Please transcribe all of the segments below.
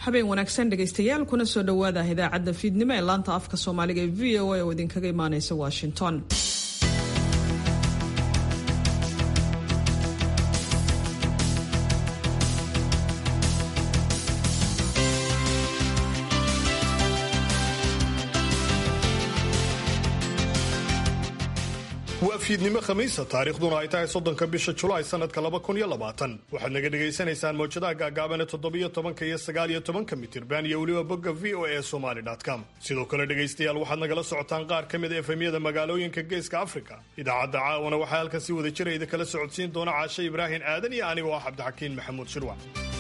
habeen wanaagsan dhegaystayaal kuna soo dhowaada idaacadda fiidnimo ee laanta afka soomaaliga ee v o a oo idinkaga imaaneysa washington waa fiidnimo khamiisa taariikhduna ay tahay soddonka bisha julaay sanadka laba kun iyo labaatan waxaad naga dhagaysanaysaan mawjadaha gaagaabane toddobiyo tobanka iyo sagaaliyo tobanka mitirban iyo weliba bogga v o a somaly com sidoo kale dhegaystayaal waxaad nagala socotaan qaar ka mid a efemyada magaalooyinka geeska afrika idaacadda caawana waxaa halkan si wada jira idinkala socodsiin doona caashe ibraahin aadan iyo anigoo ah cabdixakiin maxamuud shirwac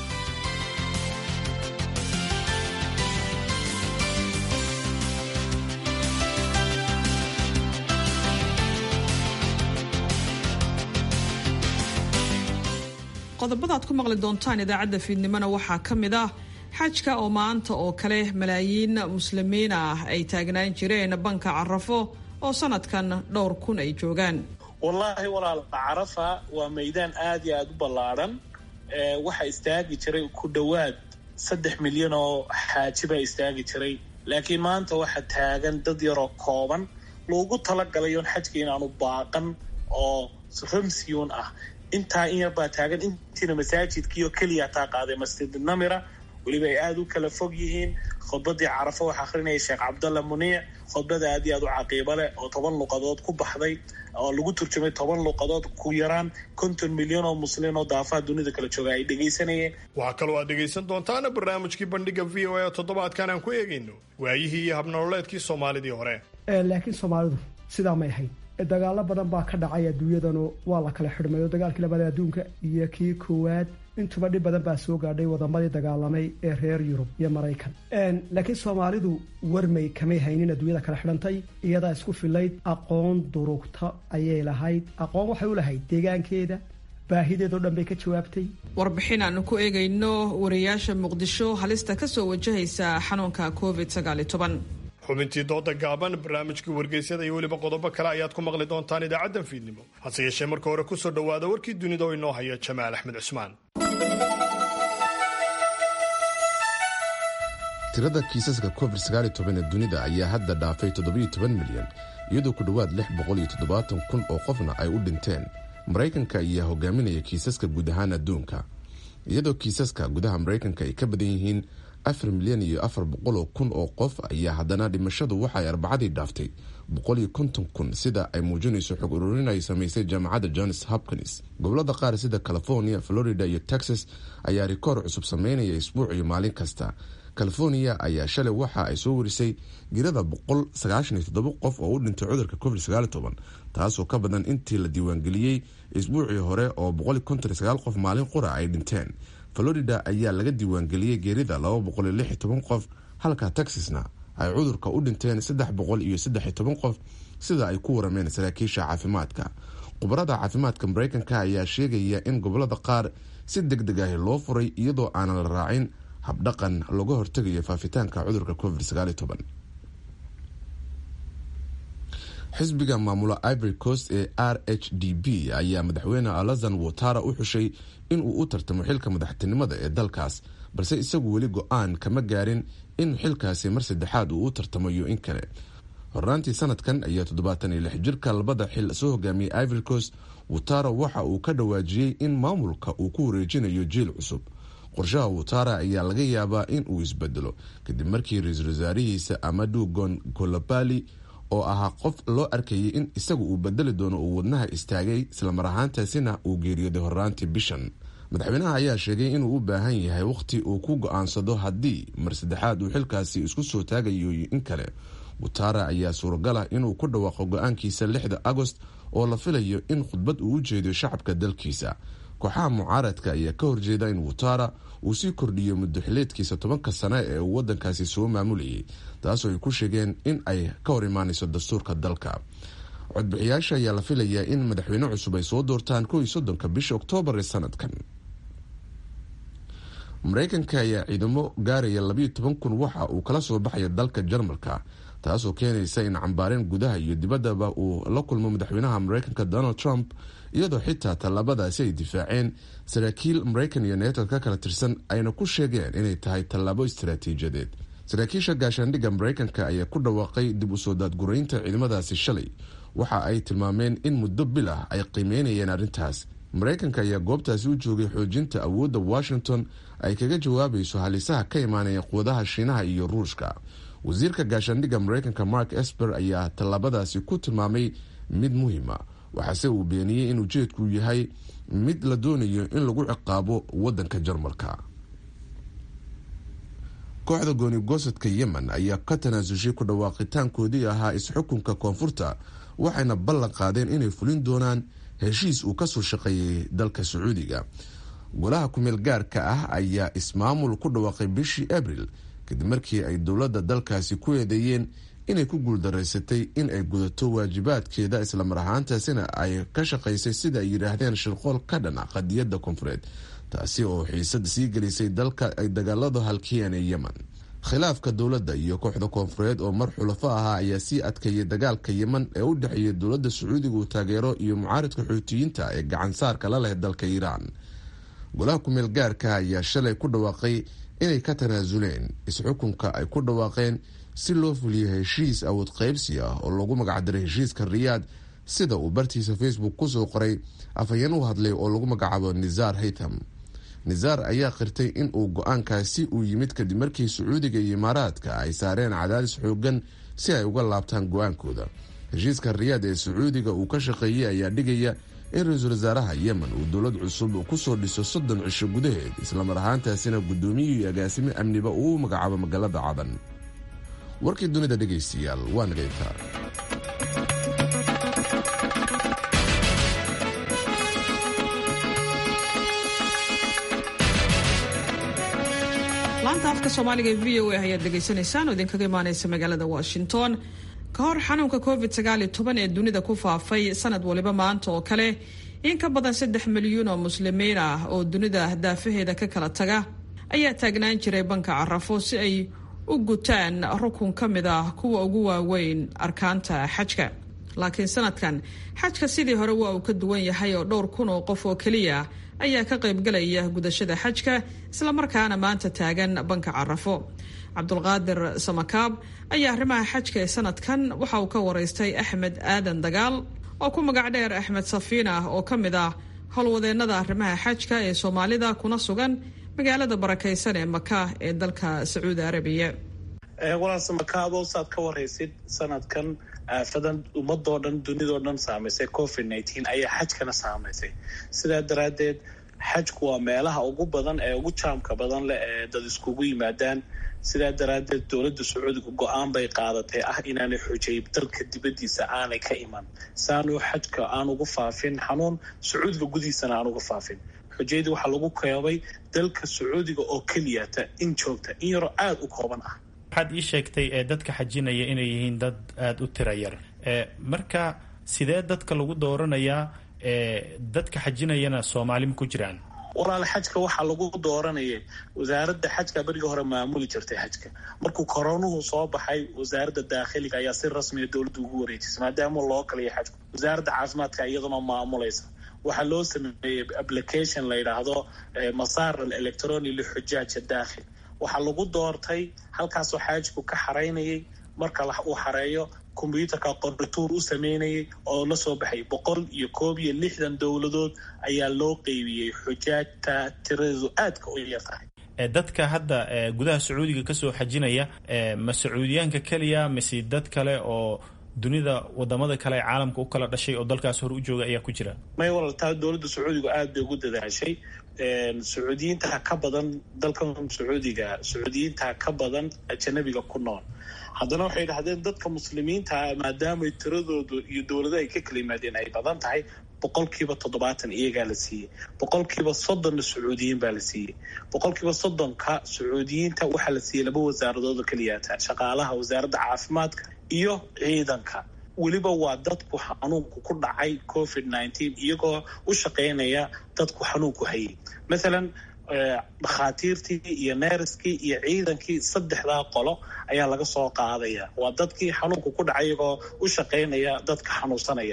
qodobada aad ku maqli doontaan idaacadda fiidnimona waxaa ka mid ah xajka oo maanta oo kale malaayiin muslimiin ah ay taagnaan jireen banka carafo oo sanadkan dhowr kun ay joogaan wallaahi walaal carafa waa maydaan aad iyo aada u ballaadhan waxaa istaagi jiray ku dhowaad saddex milyan oo xaaji baa istaagi jiray laakiin maanta waxaa taagan dad yaroo kooban loogu talagalayoon xajka inaanu baaqan oo ramsiyuun ah intaa in yarbaa taagan intiina masaajidkiioo keliya taa qaaday masjid namira weliba ay aada u kala fog yihiin khudbadii carafo waxaa akhrinaya sheekh cabdalla muniic khudbada aad iyo aad u caqiibo leh oo toban luqadood ku baxday oo lagu turjumay toban luqadood ku yaraan konton milyan oo muslin oo daafaha dunida kala jooga ay dhegaysanayeen waxaa kaloo aad dhegaysan doontaana barnaamijkii bandhiga v o a toddobaadkan aan ku eegayno waayihii iyo habnololeedkii soomaalidii hore laakiin soomaalidu sidaa may ahayd dagaalo badan baa ka dhacay adduunyadanu waa la kala xidhmayo dagaalkii labaad adduunka iyo kii koowaad intuba dhib badan baa soo gaadhay wadamadii dagaalamay ee reer yurub iyo maraykan laakiin soomaalidu warmay kamay haynin adduunyada kala xidhantay iyadaa isku filayd aqoon durugta ayay lahayd aqoon waxay u lahayd deegaankeeda baahideedoo dhan bay ka jawaabtay warbixin aanu ku eegayno wariyaasha muqdisho halista kasoo wajahaysa xanuunka covid sagaaliyo toban xubintii dooda gaaban barnaamijkii wargeysyada iyo weliba qodobo kale ayaad ku maqli doontaan idaacaddan fiidnimo hase yeeshee marka hore kusoo dhowaada warkii dunida oo inoo haya jamaal axmed cusmaan tirada kiisaska covid ee dunida ayaa hadda dhaafay milyan iyadoo ku dhowaad kun oo qofna ay u dhinteen maraykanka ayaa hogaaminaya kiisaska guud ahaan adduunka iyadoo kiisaska gudaha maraykanka ay ka badan yihiin afar milyan iyo afar boqoloo kun oo qof ayaa haddana dhimashadu waxaay arbacadii dhaaftay boqol iyo konton kun sida ay muujinayso xog ururin ay samaysay jaamacadda johns hopkins gobolada qaar sida california florida iyo texas ayaa rikoor cusub sameynaya isbuuc iyo maalin kasta california ayaa shalay waxa ay soo warisay girada boqol sagaashan iyo toddoba qof oo u dhintay cudurka covid sagaal toban taasoo ka badan intii la diiwaangeliyey isbuucii hore oo boqol iyo konton iyo sagaal qof maalin qura ay dhinteen florida ayaa laga diiwaangeliyey geerida laba boqol iyo lix iyo toban qof halka texasna ay cudurka u dhinteen saddex boqol iyo saddex iyo toban qof sida ay ku warameen saraakiisha caafimaadka khubarada caafimaadka mareykanka ayaa sheegaya in gobolada qaar si deg deg ahi loo furay iyadoo aanan la raacin habdhaqan looga hortegayo faafitaanka cudurka covid sagaal iyo toban xisbiga maamula ivory coast ee r h d b ayaa madaxweyne alazan watara u xushay inuu u tartamo xilka madaxtinimada ee dalkaas balse isagu weli go-aan kama gaarin in xilkaasi mar saddexaad uu u tartamayo in kale hornaantii sanadkan ayaa toddobaatan iyo lix jirka labada xil soo hogaamiyey ivory coast watara waxa uu ka dhawaajiyey in maamulka uu ku wareejinayo jiil cusub qorshaha watara ayaa laga yaabaa in uu isbedelo kadib markii ra-iisul wasaarihiisa amadu gon golabali oo ahaa qof loo arkayay in isagu uu bedeli doono uu wadnaha istaagay islamar ahaantaasina uu geeriyooday horraantii bishan madaxweynaha ayaa sheegay inuu u baahan yahay wakhti uu ku go-aansado haddii mar saddexaad uu xilkaasi isku soo taagayo in kale watara ayaa suuragala inuu ku dhawaaqo go-aankiisa lixda agost oo la filayo in khudbad uu u jeediyo shacabka dalkiisa kooxaha mucaaradka ayaa ka horjeeda in watara uu sii kordhiyo muddoxileedkiisa tobanka sane ee uu wadankaasi soo maamulayay taasoo ay ku sheegeen in ay ka hor imaanayso dastuurka dalka codbixiyaasha ayaa la filayaa in madaxweyne cusub ay soo doortaan kow iyo soddonka bisha oktoobar ee sanadkan mareykanka ayaa ciidamo gaaraya labayo toban kun waxa uu kala soo baxaya dalka jarmalka taasoo keenaysa in cambaarin gudaha iyo dibaddaba uu la kulmo madaxweynaha mareykanka donald trump iyadoo xitaa tallaabadaasi ay difaaceen saraakiil maraykan iyo neto ka kala tirsan ayna ku sheegeen inay tahay tallaabo istaraatiijiyadeed saraakiisha gaashaandhigga maraykanka ayaa ku dhawaaqay dib u soo daadguraynta ciidamadaasi shalay waxa ay tilmaameen in muddo bil ah ay qiimeynayeen arrintaas maraykanka ayaa goobtaasi u joogay xoojinta awoodda washington ay kaga jawaabayso halisaha ka imaanaya quwadaha shiinaha iyo ruushka wasiirka gaashaandhigga maraykanka mark esper ayaa tallaabadaasi ku tilmaamay mid muhiima waxaase uu beeniyey in ujeedku yahay mid la doonayo in lagu ciqaabo wadanka jarmalka kooxda goonigosadka yemen ayaa ka tanaasushay ku dhawaaqitaankoodii ahaa is-xukunka koonfurta waxayna ballan qaadeen inay fulin doonaan heshiis uu kasoo shaqeeyay dalka sacuudiga golaha kumeel gaarka ah ayaa ismaamul ku dhawaaqay bishii abril kadib markii ay dowladda dalkaasi ku eedeeyeen inay ku guuldaraysatay in ay gudato waajibaadkeeda islamar ahaantaasina ay ka shaqaysay sida ay yidhaahdeen shirqool ka dhan ah qadiyadda koonfureed taasi oo xiisad sii gelisay dalka ay dagaaladu halkiyeen ee yemen khilaafka dowladda iyo kooxda koonfureed oo mar xulafo ahaa ayaa sii adkeeyay dagaalka yemen ee u dhexeeya dowladda sacuudiga uu taageero iyo mucaaridka xuutiyiinta ee gacansaarka la leh dalka iiraan golaha kumeel gaarka ayaa shalay ku dhawaaqay inay ka tanaasuleen is-xukunka ay ku dhawaaqeen si loo fuliyo heshiis awood qaybsi ah oo lagu magacdaray heshiiska riyaad sida uu bartiisa facebook kusoo qoray afhayeen u hadlay oo lagu magacaabo nisaar haytham nisaar ayaa qirtay in uu go-aankaasi uu yimid kadib markii sacuudiga iyo imaaraadka ay saareen cadaadis xoogan si ay uga laabtaan go-aankooda heshiiska riyaad ee sacuudiga uu ka shaqeeyey ayaa dhigaya in ra-iisul wasaaraha yemen uu dowlad cusub kusoo dhiso soddon cisho gudaheed islamar ahaantaasina guddoomiye iyo agaasimo amniba uu magacaabo magaalada cadan warkii dunida dhegaystayaal waa nagayntaa laanta afka soomaaliga ee v o a ayaad dhegaysanaysaan oo idinkaga imaaneysa magaalada washington ka hor xanuunka covid sagaaliyo toban ee dunida ku faafay sanad waliba maanta oo kale in ka badan saddex milyuun oo muslimiin ah oo dunida daafaheeda ka kala taga ayaa taagnaan jiray banka carafo si ay u gutaan rukun ka mid ah kuwa ugu waaweyn arkaanta xajka laakiin sanadkan xajka sidii hore waa uu ka duwan yahay oo dhowr kun oo qof oo keliya ayaa ka qaybgalaya gudashada xajka islamarkaana maanta taagan banka carafo cabdulqaadir samakaab ayaa arrimaha xajka ee sanadkan waxa uu ka waraystay axmed aadan dagaal oo ku magac dheer axmed safiina oo ka mid ah howlwadeennada arrimaha xajka ee soomaalida kuna sugan magaalada barakaysan ee maka ee dalka sacuudi arabiya walaal samakaabo saad ka waraysid sanadkan aafadan ummadoo dhan dunidoo dhan saamaysay covid nineteen ayaa xajkana saamaysay sidaa daraaddeed xajku waa meelaha ugu badan ee ugu jaamka badan leh ee dad iskugu yimaadaan sidaa daraaddeed dowladda sacuudiga go-aan bay qaadatay ah inaanay xujay dalka dibaddiisa aanay ka iman saanu xajka aan ugu faafin xanuun sacuudiga gudihiisana aan uga faafin xujayadii waxaa lagu keebay dalka sacuudiga oo keliyata in joogta in yaroo aada u kooban ah waxaad ii sheegtay ee dadka xajinaya inay yihiin dad aada u tira yar marka sidee dadka lagu dooranayaa dadka xajinayana soomaali ma ku jiraan walaal xajka waxaa lagu dooranayay wasaaradda xajka berigii hore maamuli jirtay xajka markuu koronuhu soo baxay wasaaradda daakhiliga ayaa si rasmiya dowladda ugu wareejisay maadaama loo kaliya xajku wasaaradda caafimaadka iyaduna maamulaysa waxaa loo sameeyey application la yidhaahdo masaar al electroni lixujaaja daakhil waxaa lagu doortay halkaasoo xaajku ka xaraynayay marka uu xareeyo kombyuutarka qorituur u sameynayay oo la soo baxay boqol iyo koob iyo lixdan dowladood ayaa loo qeybiyey xujaajta tiradeedu aadka u yar tahay dadka hadda gudaha sacuudiga kasoo xajinaya ma sacuudiyaanka keliya mise dad kale oo dunida wadamada kale ee caalamka u kala dhashay oo dalkaas hore u jooga ayaa ku jira may walal taa dowladda sacuudiga aada bay ugu dadaashay sacuudiyiinta ka badan dalkan sacuudiga sacuudiyiinta ka badan ajanabiga ku nool haddana waxay yidhahdeen dadka muslimiinta maadaamay tiradoodu iyo dowladaha ay ka kala yimaadeen ay badan tahay boqolkiiba toddobaatan iyagaa la siiyey boqolkiiba soddonna sacuudiyiin baa la siiyey boqolkiiba soddonka sacuudiyiinta waxaa la siiyey laba wasaaradood oo keliyaata shaqaalaha wasaaradda caafimaadka iyo ciidanka weliba waa dadku xanuunku ku dhacay covid nineteen iyagoo u shaqaynaya dadku xanuunku hayay mathalan dhakhaatiirtii iyo neeriskii iyo ciidankii saddexdaa qolo ayaa laga soo qaadaya waa dadkii xanuunku ku dhacay iyagoo u shaqaynaya dadka xanuunsanaya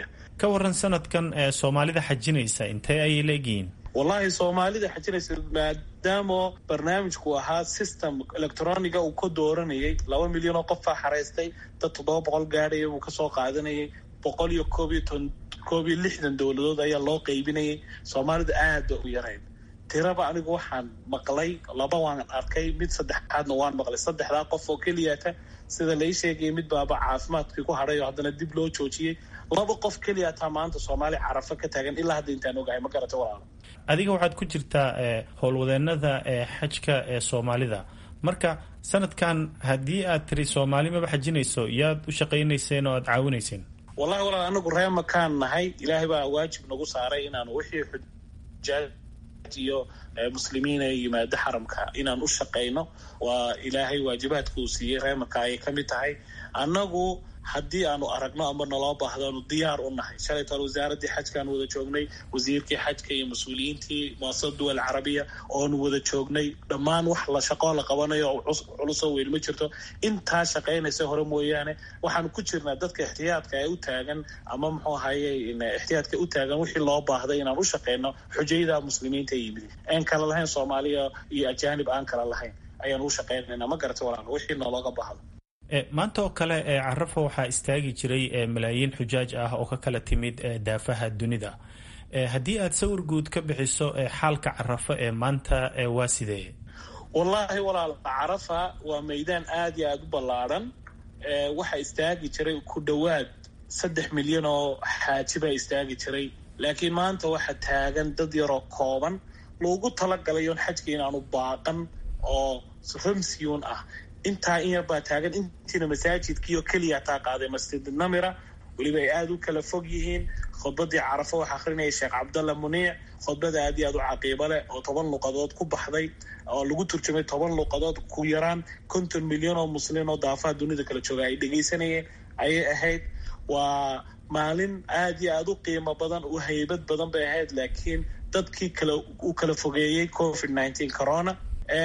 ka waran sanadkan soomaalida xajinaysa intee ayay leegyihiin wallahi soomaalida xajinaysa maadaama barnaamijku ahaa system electroniga uu ka dooranayay laba milyan oo qofaa xaraystay dad toddoba boqol gaadhaya uu kasoo qaadanayay boqol iyo koob iyo ton koob iyo lixdan dowladood ayaa loo qaybinayay soomaalida aad ba u yarayn tiraba anigu waxaan maqlay laba waan arkay mid saddexaadna waan maqlay saddexdaa qof oo keliyata sida lai sheegaya mid baaba caafimaadkii ku hadhay oo haddana dib loo joojiyey laba qof keliyataa maanta soomaali carafo ka taagan ilaa hadda intaan ogahay ma garata walaalo adiga waxaad ku jirtaa howlwadeenada xajka ee soomaalida marka sanadkan haddii aad tiri soomaali maba xajinayso yaad u shaqaynayseen oo aad caawinayseen wallahi walaal anagu reemakaan nahay ilaahay baa waajib nagu saaray inaanu wixii xujaaj iyo muslimiin ee yimaado xaramka inaan u shaqayno waa ilaahay waajibaadka uu siiyey reemarka ayay ka mid tahay annagu haddii aanu aragno ama naloo baahdo aanu diyaar u nahay shalay toole wasaaradii xajkaan wada joognay wasiirkii xajka iyo mas-uuliyiintii muasasada duwal carabiya oonu wada joognay dhammaan wax la shaqoo la qabanayo oo culusoo weyn ma jirto intaa shaqaynaysa hore mooyaane waxaanu ku jirnaa dadka ixtiyaadka ee u taagan ama muxuu ahaye ixtiyaadka u taagan wixii loo baahday inaan u shaqayno xujayda muslimiinta yimid aan kala lahayn soomaaliya iyo ajaanib aan kala lahayn ayaan u shaqaynayna ma garata walaal wixii noolooga baahdo maanta oo kale ee carafo waxaa istaagi jiray malaayiin xujaaj ah oo ka kala timid daafaha dunida haddii aad sawir guud ka bixiso xaalka carafo ee maanta waa sidee wallaahi walaal carafa waa meydaan aada iyo aada u ballaadhan waxaa istaagi jiray ku dhowaad saddex milyan oo xaaji baa istaagi jiray laakiin maanta waxaa taagan dad yaroo kooban loogu talagalayoon xajka inaanu baaqan oo ramsiyuun ah intaa in yar baa taagan intiina masaajidkiioo keliya taa qaaday masjid namira weliba ay aada u kala fog yihiin khudbadii carafo waxaa akrinaya sheekh cabdalla muniic khudbada aad iyo aad u caqiibo leh oo toban luqadood ku baxday oo lagu turjumay toban luqadood ku yaraan konton milyan oo muslin oo daafaha dunida kala jooga ay dhegaysanayeen ayay ahayd waa maalin aad iyo aada u qiimo badan u haybad badan bay ahayd laakiin dadkii kala u kala fogeeyey covid nineteen corona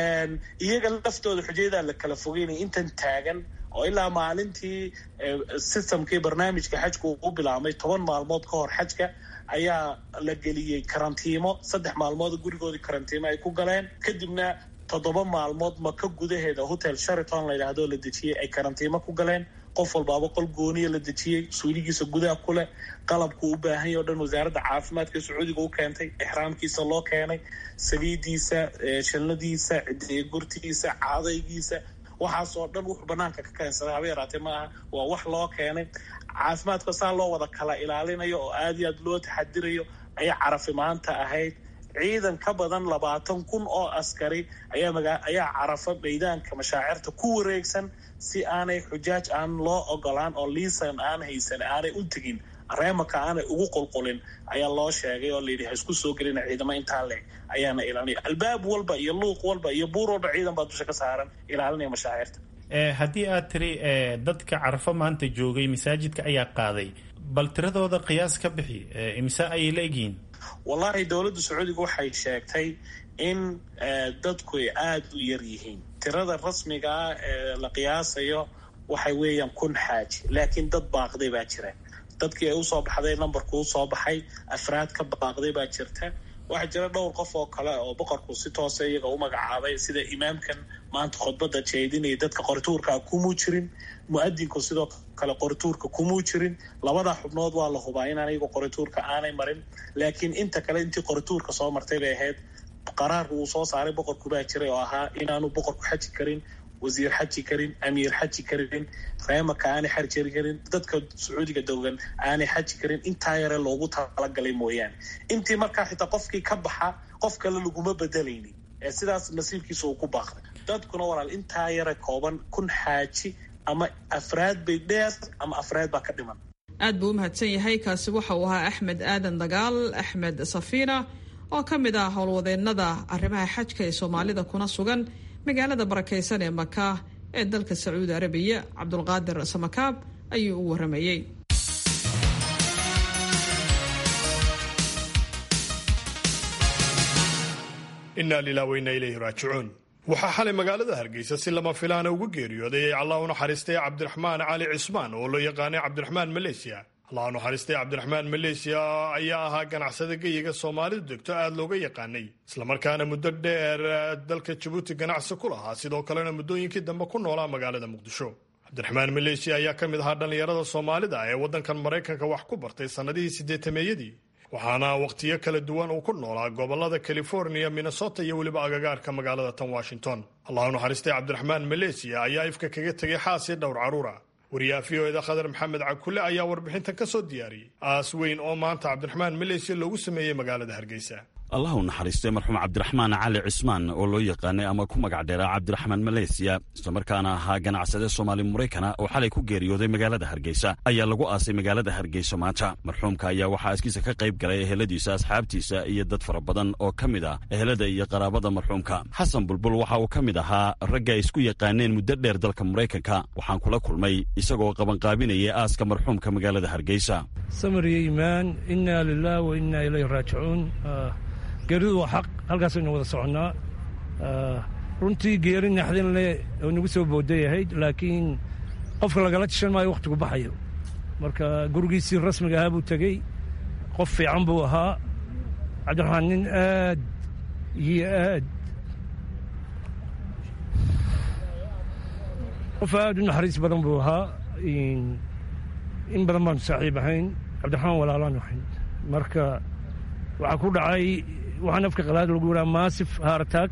iyaga laftooda xujaydaa la kala fogeynaya intan taagan oo ilaa maalintii systemkii barnaamijka xajku u bilaabmay toban maalmood ka hor xajka ayaa la geliyey karantiimo saddex maalmood gurigoodii karantiimo ay ku galeen kadibna toddoba maalmood maka gudaheeda hotel shariton la yidhaahdo la dejiyey ay karantiimo ku galeen qof walbaaba qol gooniya la dejiyey suuligiisa gudaha ku leh qalabku u baahan yahy o dhan wasaaradda caafimaadka sacuudiga u keentay ixraamkiisa loo keenay saliidiisa shalnadiisa cidiya gurtigiisa cadaygiisa waxaasoo dhan wuxuu banaanka ka keensaday haba yaraatee ma aha waa wax loo keenay caafimaadka saa loo wada kala ilaalinayo oo aada iyo aad loo taxadirayo ayaa carafi maanta ahayd ciidan ka badan labaatan kun oo askari ayaa maga ayaa carafa maydaanka mashaacirta ku wareegsan si aanay xujaaj aan loo ogolaan oo liisan aan haysan aanay u tegin reemaka aanay ugu qulqulin ayaa loo sheegay oo layidhi ha isku soo gelina ciidamo intaa leeg ayaana ilaalinaya albaab walba iyo luuq walba iyo buur walba ciidan baa dusha ka saaran ilaalinaya mashaacirta haddii aad tiri dadka carafo maanta joogay masaajidka ayaa qaaday bal tiradooda qiyaas ka bixi imise ayay la egyihiin wallahi dowladda sacuudiga waxay sheegtay in dadku ay aada u yar yihiin tirada rasmiga ah ee la qiyaasayo waxay weeyaan kun xaaji laakiin dad baaqday baa jira dadkii ay usoo baxday nambarku usoo baxay afraad ka baaqday baa jirta waxaa jira dhowr qof oo kale oo boqorku si toose iyaga u magacaabay sida imaamkan maanta khudbadda jeedinaya dadka qorituurkaa kumuu jirin mu-adinku sidoo kale qorituurka kumuu jirin labada xubnood waa la hubaa inaan iyagu qorituurka aanay marin laakiin inta kale intii qorituurka soo martay bay ahayd qaraarku uu soo saaray boqorku baa jiray oo ahaa inaanu boqorku xaji karin wasiir xaji karin amiir xaji karin reemaka aanay xarjari karin dadka sacuudiga dogan aanay xaji karin intaa yare loogu talagalay mooyaane intii markaa xitaa qofkii ka baxa qof kale laguma bedelaynin ee sidaas nasiibkiisa uu ku baaqday dadkuna walaal intaa yare kooban kun xaaji ama afraad bay dheer ama afraad baa ka dhiman aad buu u mahadsan yahay kaasi waxa uu ahaa axmed aadan dagaal axmed safiina oo ka mid ah howlwadeennada arrimaha xajka ee soomaalida kuna sugan magaalada barakaysan ee maka ee dalka sacuudi arabiya cabdulqaadir samakaab ayuu u waramayey inaa lilah weyna ilayhi raajicuun waxaa xalay magaalada hargeysa si lama filaana ugu geeriyooday ay allah u naxariistay cabdiraxmaan cali cismaan oo loo yaqaanay cabdiraxmaan maleysiya allaha naxariistay cabdiraxmaan maleesiya ayaa ahaa ganacsada geyiga soomaalidu degto aada looga yaqaanay islamarkaana muddo dheer dalka jabuuti ganacsi ku lahaa sidoo kalena muddooyinkii dambe ku noolaa magaalada muqdisho cabdiraxmaan maleesiya ayaa ka mid ahaa dhallinyarada soomaalida ee waddankan maraykanka wax ku bartay sannadihii siddeetameeyadii waxaana wakhtiyo kala duwan uu ku noolaa gobollada californiya minnesota iyo weliba agagaarka magaalada tan washington allahu naxariistay cabdiraxmaan maleesiya ayaa ifka kaga tegay xaas iyo dhowr carruura wariyaha v o eda khadar maxamed cakule ayaa warbixintan ka soo diyaariyey aas weyn oo maanta cabdiraxmaan maleesiya loogu sameeyey magaalada hargeysa allah u naxariistay marxuum cabdiraxmaan cali cismaan oo loo yaqaanay ama ku magac dheeraa cabdiraxmaan maleysiya islamarkaana ahaa ganacsade soomaali maraykana oo xalay ku geeriyooday magaalada hargeysa ayaa lagu aasay magaalada hargeysa maanta marxuumka ayaa waxaa askiisa ka qayb galay eheladiisa asxaabtiisa iyo dad fara badan oo ka mid ah ehelada iyo qaraabada marxuumka xasan bulbul waxa uu ka mid ahaa ragga ay isku yaqaaneen muddo dheer dalka maraykanka waxaan kula kulmay isagoo qabanqaabinaya aaska marxuumka magaalada hargeysa samariyo iimaan inaa lilah wa inaa ilayhi raajicuun geeridu waa xaq halkaasaynu wada soconnaa runtii geeri naxdin leh oo nagu soo booday ahayd laakiin qofka lagala tishan maayo wakhtigu baxayo marka gurigiisii rasmiga ahaa buu tegey qof fiican buu ahaa cabdiraxmaan nin aad iyo aad qof aad u naxariis badan buu ahaa in badan baanu saaxiib ahayn cabdiraxmaan walaalaan ahayn marka waxaa ku dhacay waxaan afka qalaad lagu yidhaha maasif haarataag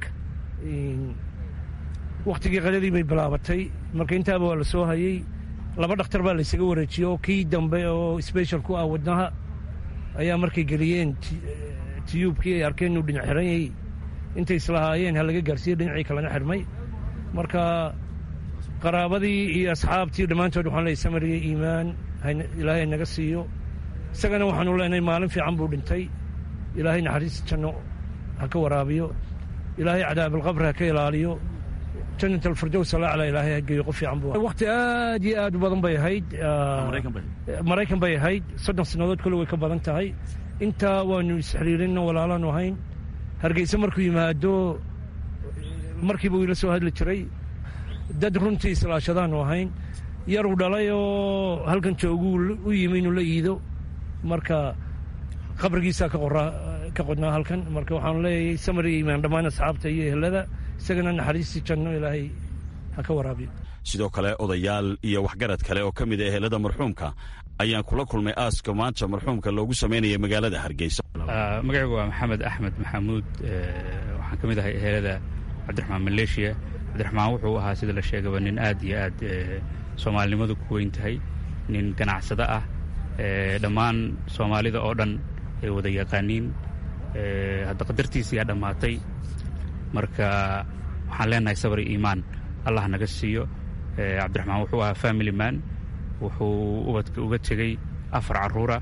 wakhtigii qadadii bay bilaabatay marka intaaba waa la soo hayey laba dhakhtar baa laysaga wareejiyey oo kii dambe oo sbeshal ku ah wadnaha ayaa markay geliyeen tiyuubkii ay arkeen inuu dhinac xiranyay intay islahaayeen ha laga gaarsiiye dhinacii kalena xirmay marka qaraabadii iyo asxaabtii dhammaantood waxaan leeyay samariya iimaan ilaahay naga siiyo isagana waxaanu leenahay maalin fiican buu dhintay ilaahay naxariis janno ha ka waraabiyo ilaahay cadaabalqabri ha ka ilaaliyo jannat alfirdows alacla ilaahay ha geeyo qof fiican buu wakhti aad iyo aad u badan bay ahayd maraykan bay ahayd soddon sannadood kole way ka badan tahay intaa waanu isxiriirinno walaalaanu ahayn hargeyse markuu yimaado markiiba uu ila soo hadli jiray dad runtii islaashadaanu ahayn yaruu dhalay oo halkan jooguu u yimi inuu la iido marka qabrigiisaa ka qodnaa halkan marka waxaanu leeyahay samar iyo imaan dhammaan asxaabta iyo ehelada isagana naxariistii janno ilaahay ha ka waraabiyo sidoo kale odayaal iyo waxgarad kale oo ka mid a ehelada marxuumka ayaan kula kulmay aaska maanta marxuumka loogu samaynaya magaalada hargeysa magacaygu waa maxamed axmed maxamuud waxaan ka mid ahay ehelada cabdiraxmaan maleeshiya cabdiraxmaan wuxuu ahaa sida la sheegaba nin aad iyo aad soomaalinimadu ku weyn tahay nin ganacsado ah dhammaan soomaalida oo dhan ay wada yaqaaniin hadda qadartiisiyaa dhammaatay marka waxaan leenahay sabri iimaan allah naga siiyo cabdiraxmaan wuxuu ahaa family man wuxuu ubadka uga tegey afar carruura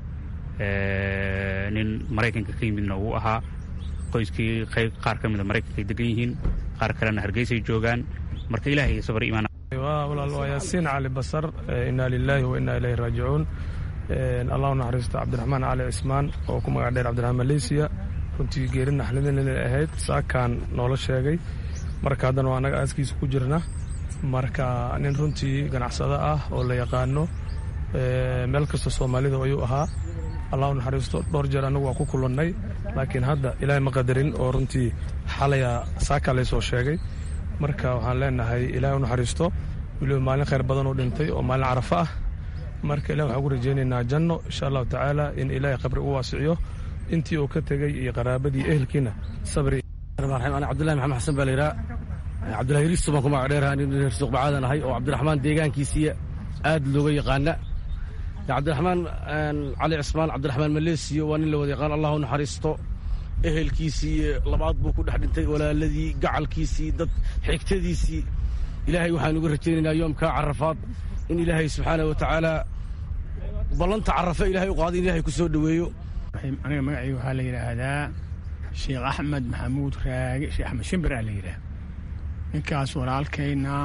nin maraykanka ka yimidna wuu ahaa qoyskii qayb qaar ka mida maraykankaay degan yihiin qaar kalena hargeysay joogaan marka ilahay sabri iimaan walaal waa yaasiin cali basar inaa lilaahi wa inaa ilayhi raajicuun allahu naxariisto cabdiraxmaan cali cismaan oo ku magac dheer cabdiraxmaan maleysiya runtii geeri naxlidin ahayd saakaan noola sheegay marka haddana waa annaga aaskiisa ku jirna marka nin runtii ganacsado ah oo la yaqaano meel kasta soomaalida ayuu ahaa allahu naxariisto dhowr jeer annagu waa ku kulannay laakiin hadda ilaahay ma qadarin oo runtii xalaya saakaa laysoo sheegay marka waxaan leenahay ilaahay u naxariisto weliba maalin khayr badan oo dhintay oo maalin carafo ah marka ilah waxaan ugu rajaynaynaa janno insha allahu tacaala in ilaahay qabri u waasiciyo intii uu ka tegey iyo qaraabadii ehelkiina sabri ana cabdullahi maxamed xasan baa layidhaha cabdullahi riisto baan ku magac dheeraha nin reer suuq bacaadan ahay oo cabdiraxmaan deegaankiisiiya aad looga yaqaana cabdiraxmaan cali cismaan cabdiraxmaan maleesiyo waa nin la wada yaqaan allahu naxariisto ehelkiisii labaad buu ku dhex dhintay walaaladii gacalkiisii dad xigtadiisii ilaahay waxaan uga rajaynaynaa yoomkaa carafaad in ilaahay subxaana wa tacaala ballanta carafe ilahay u qaada in ilahay ku soo dhoweeyo aniga magacayga waxaa la yidhaahdaa sheekh axmed maxamuud raage sheekh axmed shimbir aa la yidhaah ninkaas walaalkayna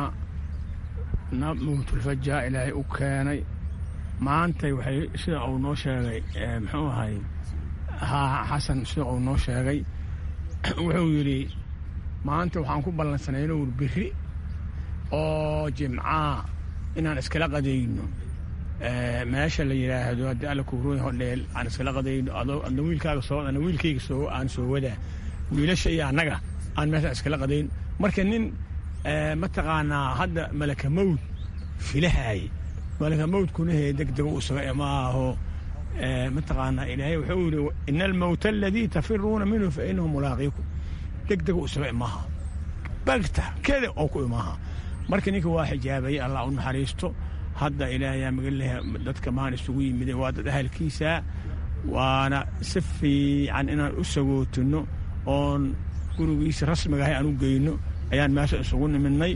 na mawtulfaja ilaahay u keenay maantay waxay sida uu noo sheegay muxuu ahay haa xasan sida uu noo sheegay wuxuu yidhi maanta waxaan ku ballansanay inuu biri oo jimcaa inaan iskala qadayno meesha la yidhaahdo haddii alla kuuroy hodheel aan iskala qadayno adna wiilkaaga soo ana wiilkayga soo aan soo wadaa wiilasha iyo annaga aan meesha iskala qadayn marka nin mataqaanaa hadda malaka mawd filahaay malaka mawdkuna hee deg dega u saga maaho mataqaanaa ilaahay wuxuu yidhi ina almawta aladii tafiruuna minhu fa inahu mulaaqiikum deg dega u saga maaha bagta keda oo ku imaaha marka ninka waa xijaabayay allah u naxariisto hadda ilaahayaa magaleh dadka maan isugu yimide waa dad ahalkiisa waana si fiican inaan u sagootinno oon gurigiisa rasmiga ahay aan u geyno ayaan meesha isugu nimidnay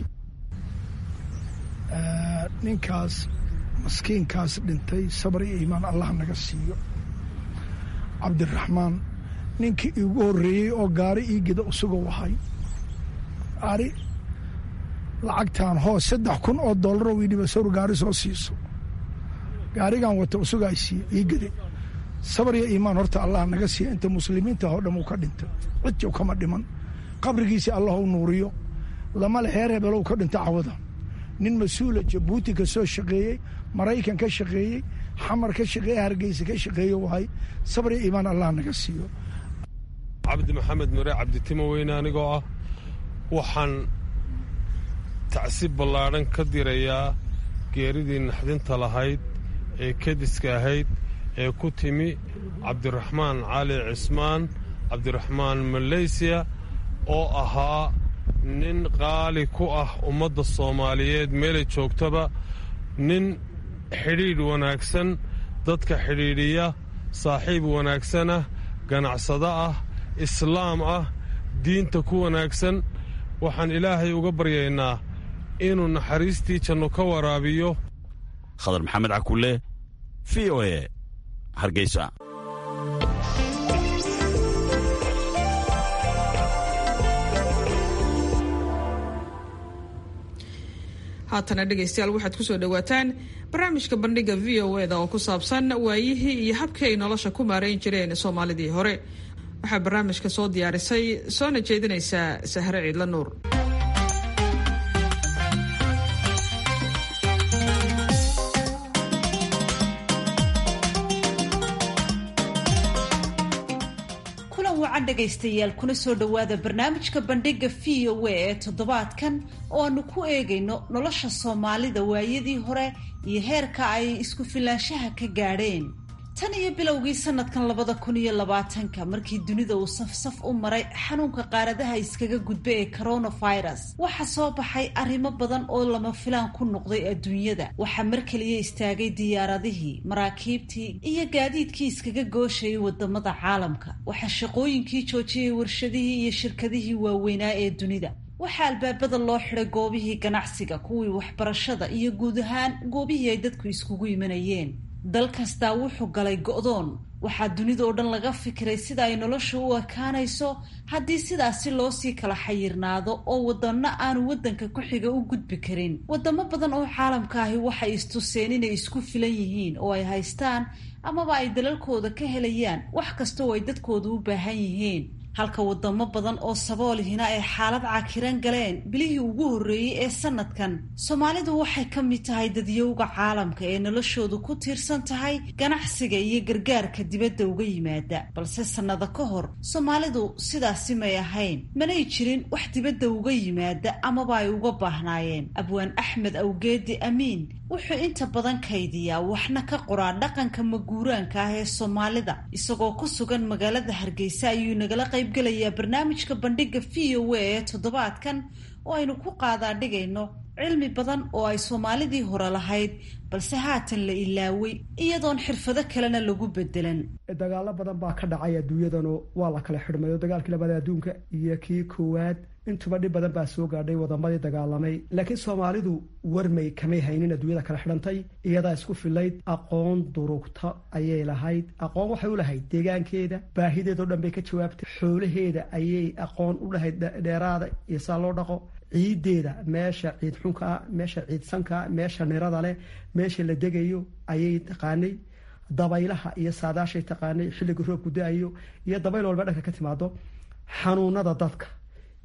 ninkaas maskiinkaas dhintay sabr iyo iimaan allah naga siiyo cabdiraxmaan ninkii iigu horreeyey oo gaari ii geda usagoo wahay ari lacagtaan hoos saddex kun oo doollaroo wiidhiba sawr gaari soo siiso gaarigan wata usugaa siiye ii gede sabar iyo iimaan horta allah naga siiya inta muslimiinta oo dham uu ka dhintay cidjow kama dhiman qabrigiisii allah u nuuriyo lama le heer hebelow ka dhinta cawada nin mas-uula jabuuti ka soo shaqeeyey maraykan ka shaqeeyey xamar ka shaqeeye hargeysa ka shaqeeye wahay sabar iyo iimaan allah naga siiyo cabdi maxamed mare cabditimo weyne anigoo ah waxaan tacsiib ballaadhan ka dirayaa geeridii naxdinta lahayd ee kediska ahayd ee ku timi cabdiraxmaan cali cismaan cabdiraxmaan maleysiya oo ahaa nin qaali ku ah ummadda soomaaliyeed meelay joogtaba nin xidhiidh wanaagsan dadka xidhiidhiya saaxiib wanaagsanah ganacsado ah islaam ah diinta ku wanaagsan waxaan ilaahay uga baryaynaa inuu naxariistii janno ka waraabiyo khadar maxamed cakulle v o e hargeysa haatana dhegaystayaal waxaad ku soo dhowaataan barnaamijka bandhiga v o eda oo ku saabsan waayihii iyo habkii ay nolosha ku maarayn jireen soomaalidii hore waxaa barnaamijka soo diyaarisay soona jeedinaysaa sahre ciidla nuur kulan wacan dhegaystayaal kuna soo dhowaada barnaamijka bandhiga v o a ee toddobaadkan oo aanu ku eegayno nolosha soomaalida waayadii hore iyo heerka ay isku filaanshaha ka gaadheen tan iyo bilowgii sanadkan labada kun iyo labaatanka markii dunida uu safsaf u maray xanuunka qaaradaha iskaga gudba ee coronavirus waxaa soo baxay arrimo badan oo lama filaan ku noqday adduunyada waxaa mar keliya istaagay diyaaradihii maraakiibtii iyo gaadiidkii iskaga gooshayay wadamada caalamka waxaa shaqooyinkii joojiyay warshadihii iyo shirkadihii waaweynaa ee dunida waxaa albaabada loo xiday goobihii ganacsiga kuwii waxbarashada iyo guud ahaan goobihii ay dadku iskugu imanayeen dal kastaa wuxuu galay go'doon waxaa dunida oo dhan laga fikiray sida ay nolosha u ekaanayso haddii sidaasi loo sii kala xayirnaado oo waddanno aanu waddanka ku xiga u gudbi karin waddamo badan oo caalamka ahi waxay istuseen inay isku filan yihiin oo ay haystaan amaba ay dalalkooda ka helayaan wax kasta oo ay dadkooda u baahan yihiin halka wadamo badan oo saboolihina ay xaalad cakiran galeen bilihii ugu horreeyey ee sanadkan soomaalidu waxay ka mid tahay dadyowga caalamka ee noloshoodu ku tiirsan tahay ganacsiga iyo gargaarka dibadda uga yimaada balse sannado ka hor soomaalidu sidaasi may ahayn manay jirin wax dibadda uga yimaada amaba ay uga baahnaayeen abwaan axmed awgeedi amiin wuxuu inta badan kaydiyaa waxna ka qoraa dhaqanka maguuraanka ah ee soomaalida isagoo ku sugan magaalada hargeysa ayuu nagala qaybgelayaa barnaamijka bandhiga v o a ee toddobaadkan oo aynu ku qaadaa dhigayno cilmi badan oo ay soomaalidii hore lahayd balse haatan la ilaaway iyadoon xirfado kalena lagu bedelan dagaalo badan baa ka dhacay adduunyadanu waa la kala xidhmayo dagaalkii labaad adduunka iyo kii koowaad intuba dhib badan baa soo gaadhay wadamadii dagaalamay laakiin soomaalidu warmay kamay haynin adduunyada kala xidhantay iyadaa isku filayd aqoon durugta ayay lahayd aqoon waxay u lahayd deegaankeeda baahideedao dhan bay ka jawaabtay xoolaheeda ayay aqoon u lahayd dheeraada iyo saa loo dhaqo ciideeda meesha ciid xunkaa meesha ciid sankaa meesha nirada leh meesha la degayo ayay taqaanay dabaylaha iyo saadaashay taqaanay xilliga roobku da-ayo iyo dabayl walba dhanka ka timaado xanuunada dadka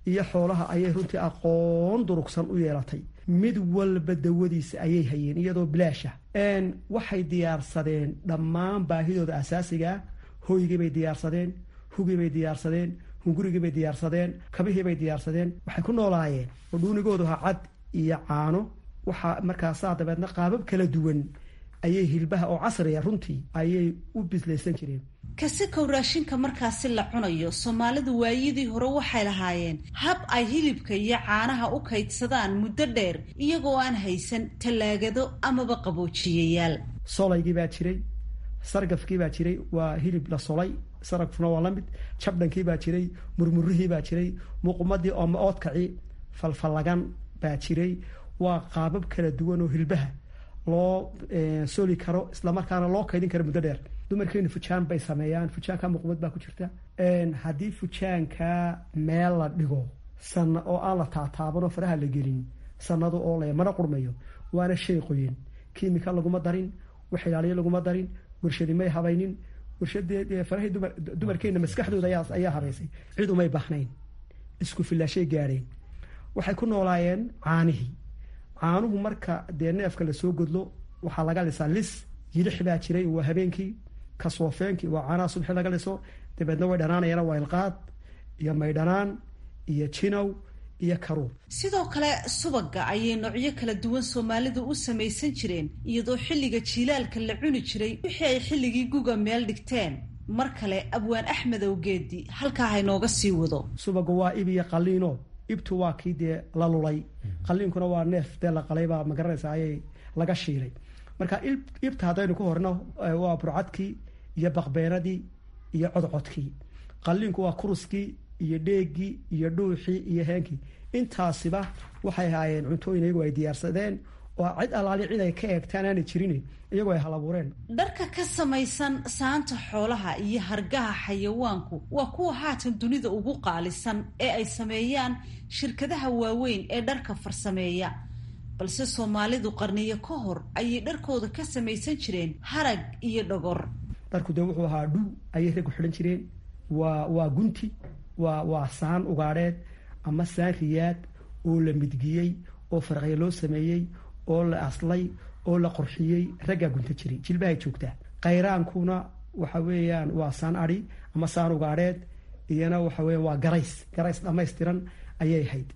iyo xoolaha ayay runtii aqoon durugsan u yeelatay mid walba dawadiisa ayay hayeen iyadoo bilaasha waxay diyaarsadeen dhammaan baahidooda asaasigaa hoygiibay diyaarsadeen hugiibay diyaarsadeen hungurigiibay diyaarsadeen kabihiibay diyaarsadeen waxay ku noolaayeen oo dhuunigoodu ha cad iyo caano waxaa markaasaa dabeedna qaabab kala duwan ayay hilbaha oo casriya runtii ayay u bislaysan jireen kasikow raashinka markaasi la cunayo soomaalidu waayadii hore waxay lahaayeen hab ay hilibka iyo caanaha u kaydsadaan muddo dheer iyagoo aan haysan tallaagado amaba qaboojiyayaal solaygii baa jiray sargafkii baa jiray waa hilib la solay saragfuna waa la mid jabdhankii baa jiray murmurihii baa jiray muuqumadii ooma oodkaci falfallagan baa jiray waa qaabab kala duwan oo hilbaha loo soli karo islamarkaana loo kaydin karo muddo dheer dumarkeenu fujaan bay sameeyaan fujaanka muuqumad baa ku jirta haddii fujaanka meel la dhigo sana oo aan la taataabanoo faraha la gelin sanado oo le mana qurmayo waana shay qoyen kimika laguma darin wax ilaaliyo laguma darin warshadi may habaynin warshadee farahii dumarkeena maskaxdooda ayaa habaysay cid umay bahnayn isku filaashay gaadheen waxay ku noolaayeen caanihii caanuhu marka dee neefka lasoo godlo waxaa laga lisaa lis yilix baa jiray waa habeenkii kasoofeenkii waa caanaha subxi laga liso dabeedna way dhanaanayaan waa ilqaad iyo maydhanaan iyo jinow iyo karuur sidoo kale subaga ayay noocyo kala duwan soomaalidu u samaysan jireen iyadoo xilliga jiilaalka la cuni jiray wixii ay xilligii guga meel dhigteen mar kale abwaan axmed awgeedi halkaa haynooga sii wado subaga waa ib iyo qaliino ibtu waa kii dee la lulay qaliinkuna waa neef dee la qalaybaa magaranaysa ayay laga shiilay marka ibta haddaynu ku horno waa burcadkii iyo baqbeenadii iyo codcodkii qaliinku waa kuruskii iyo dheegii iyo dhuuxii iyo heenkii intaasiba waxay ahaayeen cuntooyin iyagu ay diyaarsadeen oo cid allaali cid ay ka eegtaan aanay jirin iyagoo ay halabuureen dharka ka samaysan saanta xoolaha iyo hargaha xayawaanku waa kuwa haatan dunida ugu qaalisan ee ay sameeyaan shirkadaha waaweyn ee dharka farsameeya balse soomaalidu qarniyo ka hor ayay dharkooda ka samaysan jireen harag iyo dhogor dharku dee wuxuu ahaa dhuu ayay raggu xidhan jireen waa waa gunti waa waa saan ugaadheed ama saan riyaad oo la midgiyey oo faraqya loo sameeyey oo la aslay oo la qorxiyey raggaa gunta jiray jilbahay joogtaa kayraankuna waxa weeyaan waa saan adhi ama saan ugaadheed iyana waxa weya waa garays garays dhamaystiran ayay ahayd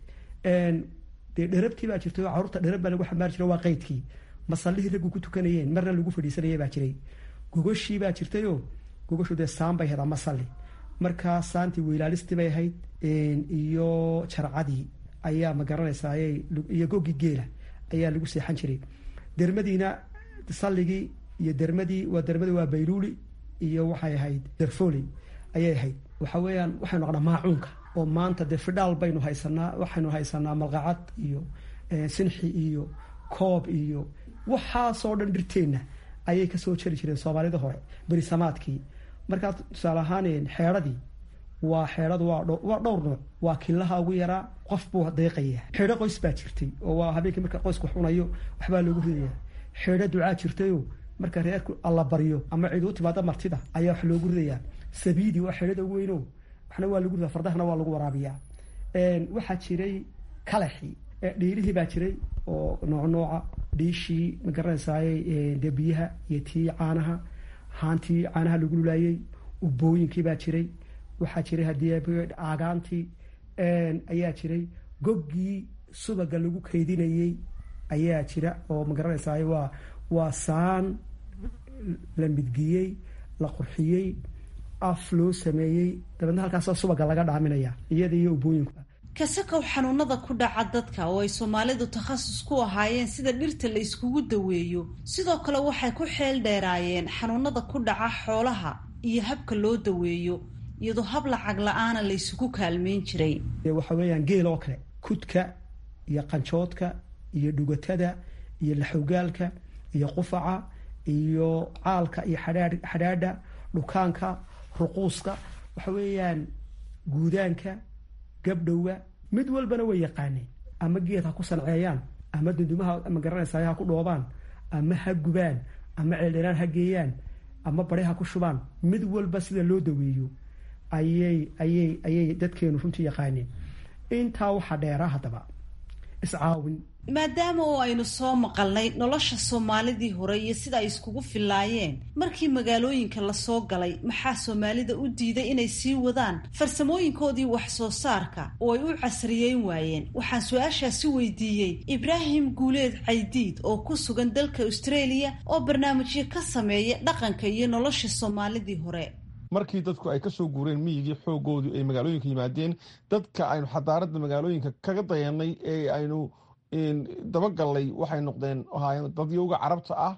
dee dherabtii baa jirtay oo carruurta dherab baa lagu xambaari jiray waa qeydkii masallihii raggu ku tukanayeen marna lagu fadhiisanayay baa jiray gogoshii baa jirtayoo gogoshu dee saan bay ahayd ama salli markaa saantii weylaalistii bay ahayd iyo jarcadii ayaa ma garanaysaa iyo goggii geela ayaa lagu seexan jiray dermadiina salligii iyo dermadii waa dermadii waa bayluuli iyo waxay ahayd derfoli ayay ahayd waxa weeyaan waxaynu naqnaa maacuunka oo maanta dee fidhaal baynu haysanaa waxaynu haysanaa malqacad iyo sinxi iyo koob iyo waxaasoo dhan dhirteenna ayay kasoo jari jireen soomaalida hore berisamaadkii markaa tusaale ahaan xeedhadii waa xeedhadu waa dhowr nooc waa kilaha ugu yaraa qof buu deeqaya xeedho qoys baa jirtay oo waa habeenkii marka qoysku xunayo waxbaa loogu ridaya xeedho ducaa jirtayo marka reerku alla baryo ama cid u timaado martida ayaa wax loogu ridayaa sabiidi waa xeedhada ugu weyno waxna waa lagu rida fardahana waa lagu waraabiyaa waxaa jiray kalaxi dhiilihii baa jiray oo nooc nooca dhiishii ma garanaysaay dee biyaha iyo tii caanaha haantii caanaha lagu lulaayey ubooyinkii baa jiray waxaa jiray haddii aagaantii ayaa jiray goggii subaga lagu kaydinayey ayaa jira oo ma garanaysaay waa waa saan la midgiyey la qurxiyey af loo sameeyey dabeedna halkaasoo subaga laga dhaaminaya iyada iyo ubooyinku kasakow xanuunada ku dhaca dadka oo ay soomaalidu takhasus ku ahaayeen sida dhirta la iskugu daweeyo sidoo kale waxay ku xeel dheeraayeen xanuunada ku dhaca xoolaha iyo habka loo daweeyo iyadoo hab lacag la-aana la ysugu kaalmeyn jiray waxa weeyaan geel oo kale kudka iyo qanjoodka iyo dhugatada iyo laxogaalka iyo qufaca iyo caalka iyo xadhaadha dhukaanka ruquuska waxa weeyaan guudaanka gabdhowga mid walbana way yaqaaneen ama geed ha ku sanceeyaan ama dundumaha ma garanaysaay ha ku dhoobaan ama ha gubaan ama ceeldheraan ha geeyaan ama bari ha ku shubaan mid walba sida loo daweeyo ayay ayay ayay dadkeenu runtii yaqaaneen intaa waxaa dheeraa haddaba iscaawin maadaama oo aynu soo maqalnay nolosha soomaalidii hore iyo sida ay iskugu filaayeen markii magaalooyinka lasoo galay maxaa soomaalida u diiday inay sii wadaan farsamooyinkoodii wax soo saarka oo ay u casriyeyn waayeen waxaan su-aashaasi weydiiyey ibraahim guuleed caydiid oo ku sugan dalka australia oo barnaamijyo ka sameeya dhaqanka iyo nolosha soomaalidii hore markii dadku ay kasoo guureen miyigii xoogoodii ay magaalooyinka yimaadeen dadka aynu xadaarada magaalooyinka kaga dayanay ee aynu dabagallay waxay noqdeen ahaayeen dadyowga carabta ah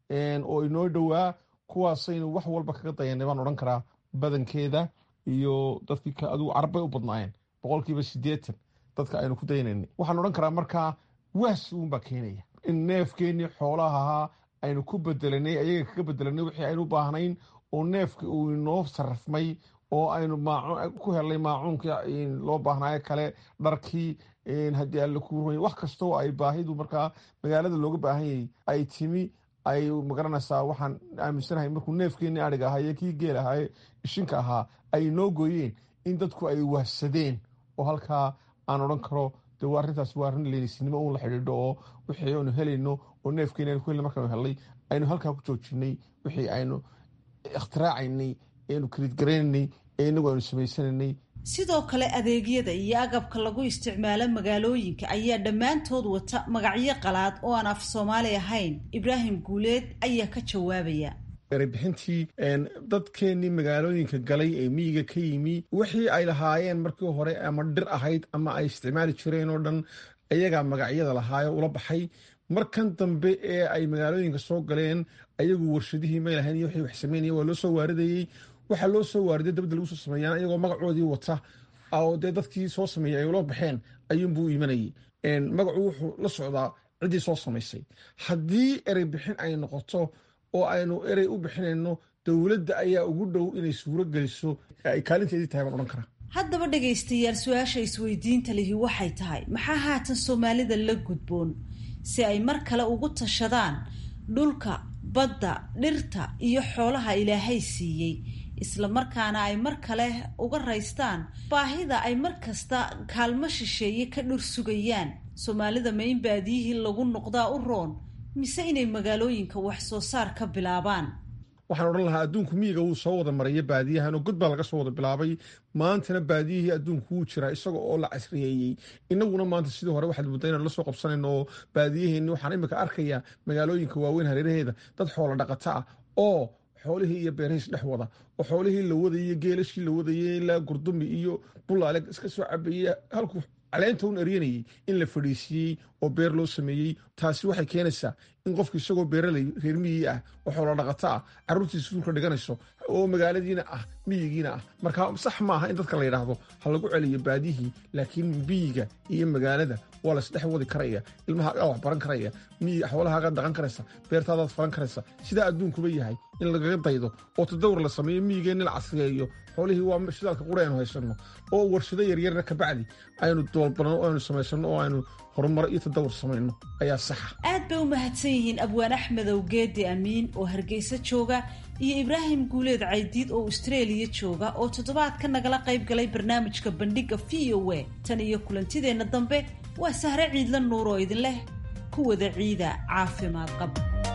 oo inoo dhowaa kuwaasaynu wax walba kaga dayanay baan odhan karaa badankeeda iyo dadkii adigu carab bay u badnaayeen boqolkiiba siddeetan dadka aynu ku daynaynay waxaan odhan karaa markaa waas uunbaa keenaya in neefkeenii xoolaha ahaa aynu ku bedelanay ayaga kaga bedelanay wixii aynu u baahnayn oo neefka uu inoo sarrafmay oo aynu ku helnay maacuunka loo baahnaayo kale dharkii haddii alla ku rumay wax kastoo ay baahidu markaa magaalada looga baahan yahay ay timi ay magaranaysaa waxaan aaminsanahay markuu neefkeenii adhig ahaa iyo kii geel ahaa ishinka ahaa ay inoo gooyeen in dadku ay wahsadeen oo halkaa aan odhan karo de arrintaas waa arrin leenisnimo uun la xidhiidho oo wixii aynu helayno oo neefkeeni aynu ku helna markaanu helnay aynu halkaa ku joojinay wixii aynu ikhtiraacayny aynu kaliidgaraynay ee inagu aynu samaysananay sidoo kale adeegyada iyo agabka lagu isticmaalo magaalooyinka ayaa dhammaantood wata magacyo qalaad oo aan af soomaali ahayn ibraahim guuleed ayaa ka jawaabaya erebixintii dadkeenii magaalooyinka galay ee miyiga ka yimi wixii ay lahaayeen markii hore ama dhir ahayd ama ay isticmaali jireen oo dhan ayagaa magacyada lahaayo ula baxay markan dambe ee ay magaalooyinka soo galeen ayagu warshadihii may lahayn iyo wixii wax sameynaya waa loo soo waaridayey waxaa loo soo waariday dabadda lagu soo sameeyaan iyagoo magacoodii wata oo dee dadkii soo sameeyey ay ula baxeen ayuunbuu imanayay magacu wuxuu la socdaa ciddii soo samaysay haddii erey bixin ay noqoto oo aynu erey u bixinayno dowladda ayaa ugu dhow inay suuro geliso ay kaalinteedii tahay baan odhan karaa haddaba dhegaystayaal su-aasha isweydiinta lihi waxay tahay maxaa haatan soomaalida la gudboon si ay mar kale ugu tashadaan dhulka badda dhirta iyo xoolaha ilaahay siiyey isla markaana ay mar kale uga raystaan baahida ay mar kasta kaalmo shisheeye ka dhur sugayaan soomaalida ma in baadiyihii lagu noqdaa u roon mise inay magaalooyinka wax soo saar ka bilaabaan waxaan odhan lahaa adduunku miyiga wuu soo wada maraya baadiyahan oo god baa laga soo wada bilaabay maantana baadiyihii adduunku wuu jiraa isaga oo la casriyeeyey inaguna maanta sidii hore waxaad mudda inaan la soo qabsanayno oo baadiyaheenni waxaan imika arkayaa magaalooyinka waaweyn hareeraheeda dad xoola dhaqata ah oo xoolihii iyo beerahiis dhex wada oo xoolihii la wadayey geelashii la wadayey ilaa gurdumi iyo bulaale iska soo cabeeye halkuu caleenta un eryanayey in la fadhiisiiyey oo beer loo sameeyey taasi waxay keenaysaa in qofku isagoo beeraley reer miyigii ah oo xoolo dhaqato ah carruurtiisa suulka dhiganayso oo magaaladiina ah miyigiina ah marka sax maaha in dadka la yidhaahdo ha lagu celiyo baadiyihii laakiin miyiga iyo magaalada waa laisdhex wadi karaya ilmahaagaa wax baran karaya miyi xoolahaagaa dhaqan karaysa beertaadaad faran karaysa sidaa adduunkuba yahay in lagaga daydo oo tadawur la sameeyo miyigeenni la casriyeeyo xoolihii waa shidaalka qura aynu haysanno oo warshado yaryarna kabacdi aynu doolbanno o aynu samaysano oo aynu horumar iyo tadawur samayno ayaa saxa aad bay u mahadsan yihiin abwaan axmedow geedi amiin oo hargeysa jooga iyo ibraahim guuleed caydiid oo austraeliya jooga oo toddobaadka nagala qayb galay barnaamijka bandhiga v o a tan iyo kulantideenna dambe waa sahre ciidla nuur oo idin leh ku wada ciida caafimaad qab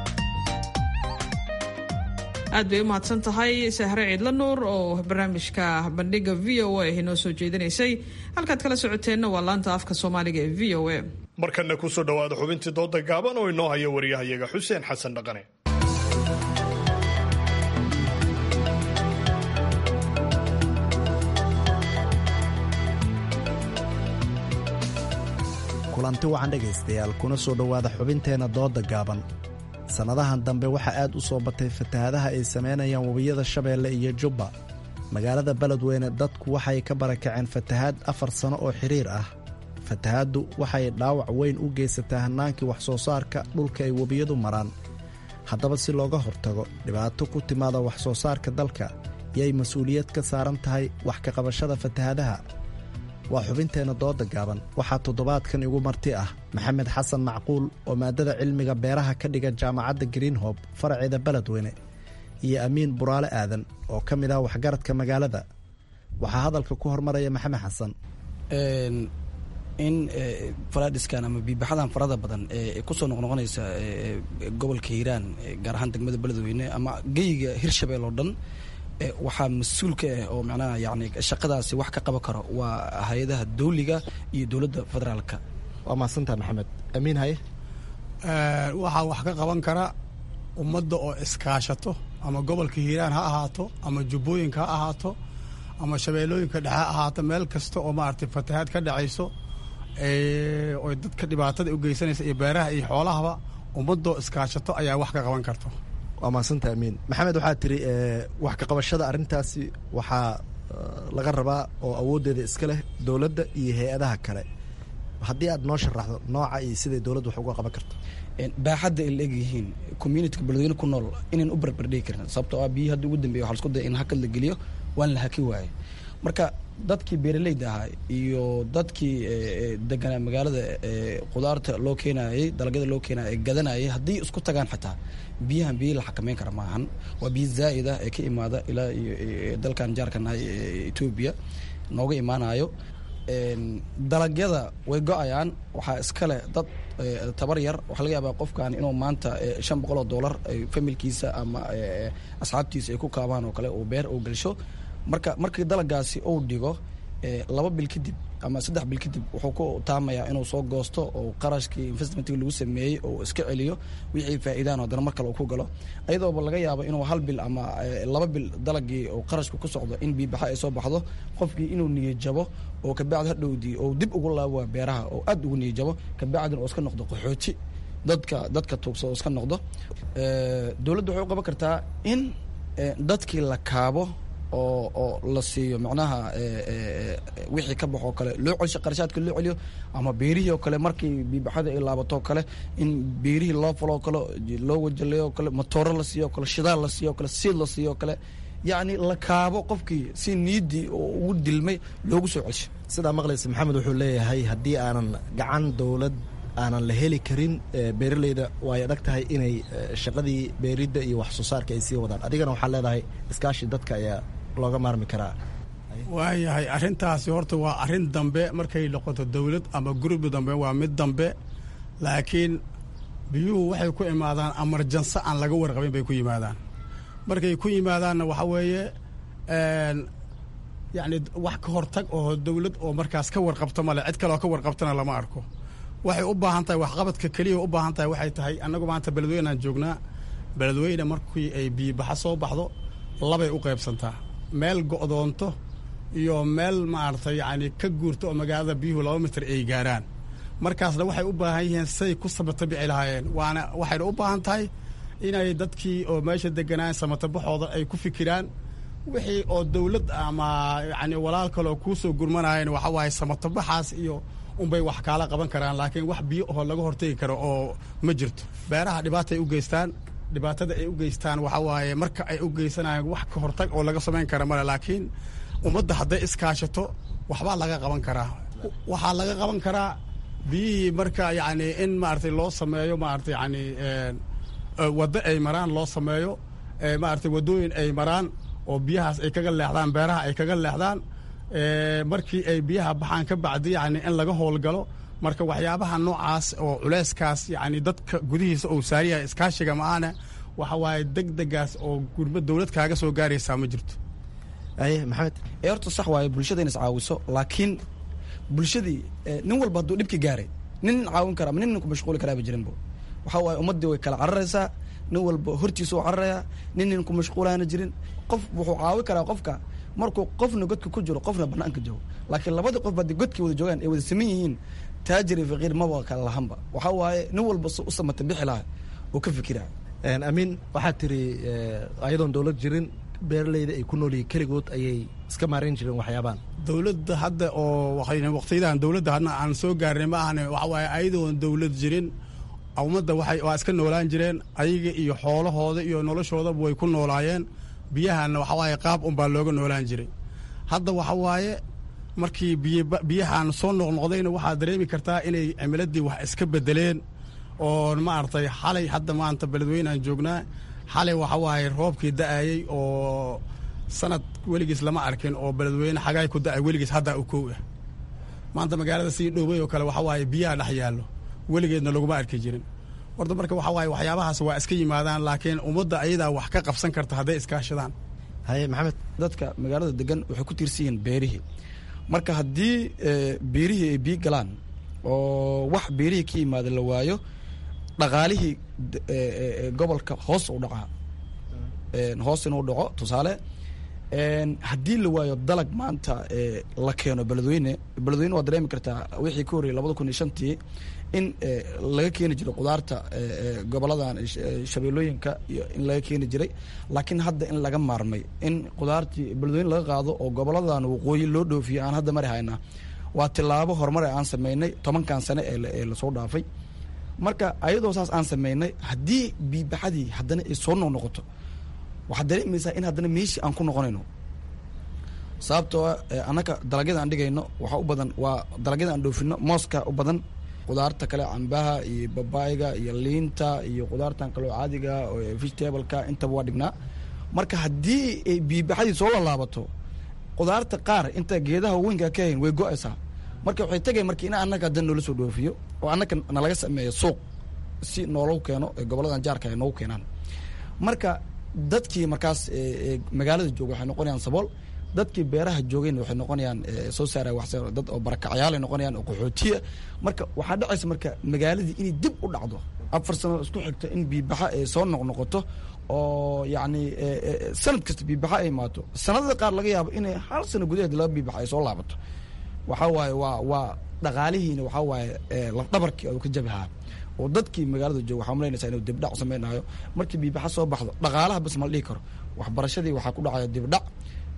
aad bay u mahadsan tahay sahre ciidla nuur oo barnaamijka bandhiga v o a inoo soo jeedinaysay halkaad kala socoteenna waa laanta afka soomaaliga ee v o a markana kusoo dhowaada xubintii dooda gaaban oo inoo haya waryahayaga xuseen xasan dhaqane kulanti wacan dhegaystayaal kuna soo dhowaada xubinteenna dooda gaaban sannadahan dambe waxaa aad u soo batay fatahaadaha ay samaynayaan webiyada shabeelle iyo jubba magaalada beledweyne dadku waxay ka barakaceen fatahaad afar sanno oo xidhiir ah fatahaaddu waxay dhaawac weyn u geysataa hannaankii wax soo saarka dhulka ay webiyadu maraan haddaba si looga hortago dhibaato ku timaada wax soo saarka dalka yay mas-uuliyad ka saaran tahay wax ka qabashada fatahaadaha waa xubinteenna dooda gaaban waxaa toddobaadkan igu marti ah maxamed xasan macquul oo maadada cilmiga beeraha ka dhiga jaamacadda greenhob faraceeda beledweyne iyo amiin buraale aadan oo ka mid ah waxgaradka magaalada waxaa hadalka ku hormaraya maxamed xasan in faladhiskan ama biibaxadan farada badan ee kusoo noqnoqonaysa gobolka hiiraan gaar ahaan degmada beledweyne ama geyiga hirshabeel oo dhan waxaa mas-uul ka ah oo macnaha yani shaqadaasi wax ka qaban karo waa hay-adaha dawliga iyo dowladda federaalka waa mahadsantaha maxamed amiin haye waxaa wax ka qaban kara ummadda oo iskaashato ama gobolka hiiraan ha ahaato ama jubbooyinka ha ahaato ama shabeellooyinka dhexe ha ahaato meel kasta oo maaragtay fatahaad ka dhacayso oy dadka dhibaatada u geysanaysa iyo beeraha iyo xoolahaba ummadoo iskaashato ayaa wax ka qaban karto waa mahadsantaha amiin maxamed waxaa tiri wax ka qabashada arrintaasi waxaa laga rabaa oo awooddeeda iska leh dowladda iyo hay-adaha kale haddii aad noo sharaxdo nooca iyo siday dowladda wax uga qaban karto baaxadda ay la egyihiin communityka beledweyne ku nool inaan u barbardhigi karin sababtoo ah biyi hadda ugu dambeya waxa lasku daya in hakad la geliyo waan la haki waaye marka dadkii beeraleyda ahaa iyo dadkii deganaa magaalada qudaarta loo keenayay dalagyada loo keenaya ee gadanayay haddii isku tagaan xataa biyahan biyo la xakameyn kara maahan waa biyo zaa'id ah ee ka imaada ilaa iyo dalkan jaarka nahay etoobiya nooga imaanayo dalagyada way go-ayaan waxaa iskale dad tabar yar waxaa laga yaabaa qofkan inuu maanta shan boqol oo dollar familkiisa ama asxaabtiisa ay ku kaabaan oo kale uu beer uu gelsho marka markii dalagaasi uu dhigo laba bil kadib ama saddex bil kadib wuxuu ku taamayaa inuu soo goosto oo qarashkii investmentkii lagu sameeyey oo iska celiyo wixii faa'iidaan haddana mar kale uu ku galo ayadooba laga yaabo inuu hal bil ama laba bil dalagii oo qarashku ku socdo in biibaxa ay soo baxdo qofkii inuu niyajabo oo kabacdi hadhowdii oo dib ugu laabo beeraha oo aad ugu niyajabo kabacdina oo iska noqdo qaxooti dadka dadka tuugsa oo iska noqdo dowladda waxay u qaban kartaa in dadkii la kaabo oo oo la siiyo macnaha wixii ka baxoo kale loo celsho qarashaadka loo celiyo ama beerihii oo kale markii biibaxada ay laabato kale in beerihii loo faloo kale loo wajaleeyo kale matooro la siiyo kale shidaal la siiyo kale siid la siiyo kale yacni la kaabo qofkii si niidii oo ugu dilmay loogu soo celsho sidaa maqlaysa maxamed wuxuu leeyahay haddii aanan gacan dowlad aanan la heli karin beeraleyda way adag tahay inay shaqadii beeridda iyo wax soo saarka ay sii wadaan adigana waxaa leedahay iskaashi dadka ayaa looga maarmi karaa waayahay arrintaasi horta waa arrin dambe markay noqoto dowlad ama gurbi dambe waa mid dambe laakiin biyuhu waxay ku imaadaan amarjanso aan laga warqabin bay ku yimaadaan markay ku yimaadaanna waxa weeye yacni wax ka hortag oo dowlad oo markaas ka warqabto male cid kaleoo ka warqabtana lama arko waxay u baahan tahay waxqabadka keliya u baahan tahay waxay tahay annagu maanta beledweyneaan joognaa beledweyne markii ay biyibaxa soo baxdo labay u qaybsantaa meel go'doonto iyo meel maaragtay yacni ka guurto oo magaalada biyuhu laba mitir ay gaaraan markaasna waxay u baahan yihiin say ku samata bici lahaayeen waana waxayna u baahan tahay inay dadkii oo meesha deganaan samatabaxooda ay ku fikiraan wixii oo dowlad ama yacni walaal kaleoo kuu soo gurmanayeen waxa waaye samatabaxaas iyo unbay wax kaala qaban karaan laakiin wax biyo oo laga hortegi karo oo ma jirto beeraha dhibaataay u geystaan dhibaatada ay u geystaan waxa waaye marka ay u geysanayaan wax ka hortag oo laga samayn kara male laakiin ummadda hadday iskaashato waxbaa laga qaban karaa waxaa laga qaban karaa biyihii marka yacni in maaragtay loo sameeyo maaragtay yacni waddo ay maraan loo sameeyo maaragtay waddooyin ay maraan oo biyahaas ay kaga leexdaan beeraha ay kaga leexdaan markii ay biyaha baxaan ka bacdi yacni in laga howlgalo marka waxyaabaha noocaas oo culeyskaas yacni dadka gudihiisa uu saariyahay iskaashiga ma-aana waxa waaye deg degaas oo gurma dowlad kaaga soo gaaraysaa ma jirto aye maxamed ee horta sax waaye bulshada in is caawiso laakiin bulshadii nin walba hadduu dhibki gaaray nin caawin kara ama nin ku mashquuli karaaba jirinbo waxa waaye ummaddii way kala cararaysaa nin walba hortiisa u cararayaa nin nin ku mashquulaana jirin qof wuxuu caawi karaa qofka markuu qofna godka ku jiro qofna banaanka joogo laakiin labadii qof haddii godkii wada joogaan ay wada saman yihiin taajir iyo faqiir maba kala lahanba waxa waaye nin walba u samata bixi laha oo ka fikira amiin waxaad tiri ayadoon dowlad jirin beeraleyda ay ku noolyihiin keligood ayay iska maarayn jireen waxyaabaan dowladda hadda oo waqtiyadan dowladda hadna aan soo gaarnay ma ahane waxa waaye ayadoon dowlad jirin ummadda waxay waa iska noolaan jireen ayaga iyo xoolahooda iyo noloshoodaba way ku noolaayeen biyahanna waxa waaye qaab unbaa looga noolaan jiray hadda waxa waaye markii biyahan soo noqnoqdayna waxaad dareemi kartaa inay cimiladii wax iska bedeleen oo maaragtay xalay hadda maanta beledweyneaan joognaa xalay waxa waaye roobkii da-ayey oo sanad weligiis lama arkin oo beledweyne xagaay ku da-ay weligiis haddaa u kow ah maanta magaalada sii dhowey oo kale waxa waaye biyaha dhex yaallo weligeedna laguma arki jirin horta marka waxa waaye waxyaabahaas waa iska yimaadaan laakiin ummadda ayadaa wax ka qabsan karta hadday iskaashadaan haye maxamed dadka magaalada degan waxay ku tiirsan yihiin beerihii marka haddii beerihii ay biyo galaan oo wax beerihii ka yimaada la waayo dhaqaalihii gobolka hoos u dhacaa hoos inuu dhaco tusaale haddii la waayo dalag maanta la keeno beledweyne beledweyne waa dareemi kartaa wixii ka horreyay labada kun iyo shantii in laga keeni jiray qudaarta goboladan shabeellooyinka iyo in laga keeni jiray laakiin hadda in laga maarmay in qudaartii beledweyne laga qaado oo goboladan waqooyi loo dhoofiyo aan hadda mari haynaa waa tilaabo horumar aan sameynay tobankan sane ee lasoo dhaafay marka ayadoo saas aan sameynay haddii biibaxadii haddana ay soo noqnoqoto waxaad dareemaysaa in haddana meeshii aan ku noqonayno sababtoo annaka dalagyada aan dhigayno waxaa u badan waa dalagyada aan dhoofino mooska u badan qudaarta kale cambaha iyo babaayga iyo liinta iyo qudaartan kaleo caadiga vegetableka intaba waa dhignaa marka haddii ay biibaxadii soo lalaabato qudaarta qaar inta geedaha weynka ka hayn way go-aysaa marka waxay tegay marka in annaga haddan noola soo dhoofiyo oo annaga nalaga sameeyo suuq si noolagu keeno goboladan jaarka ay noogu keenaan marka dadkii markaas magaalada jooga waxay noqonayaan sabool dadkii beeraha joogayna waxay noqonayaan soo saara wax dad oo barakacyaal ay noqonayaan oo qaxootiya marka waxaa dhacaysa marka magaaladii inay dib u dhacdo afar sano isku xigto in biibaxa ay soo noqnoqoto oo yacni sanad kasta biibaxa ay imaato sanadada qaar laga yaabo inay hal sano gudaheed laga biibaxa ay soo laabato waxaa waaye waa waa dhaqaalihiina waxaa waaye lafdhabarkii oo ka jabahaa oo dadkii magaalada jooga waxaa malaynaysaa inuu dibdhac samaynayo markii biibaxa soo baxdo dhaqaalaha bas ma la dhihi karo waxbarashadii waxaa ku dhacaya dibdhac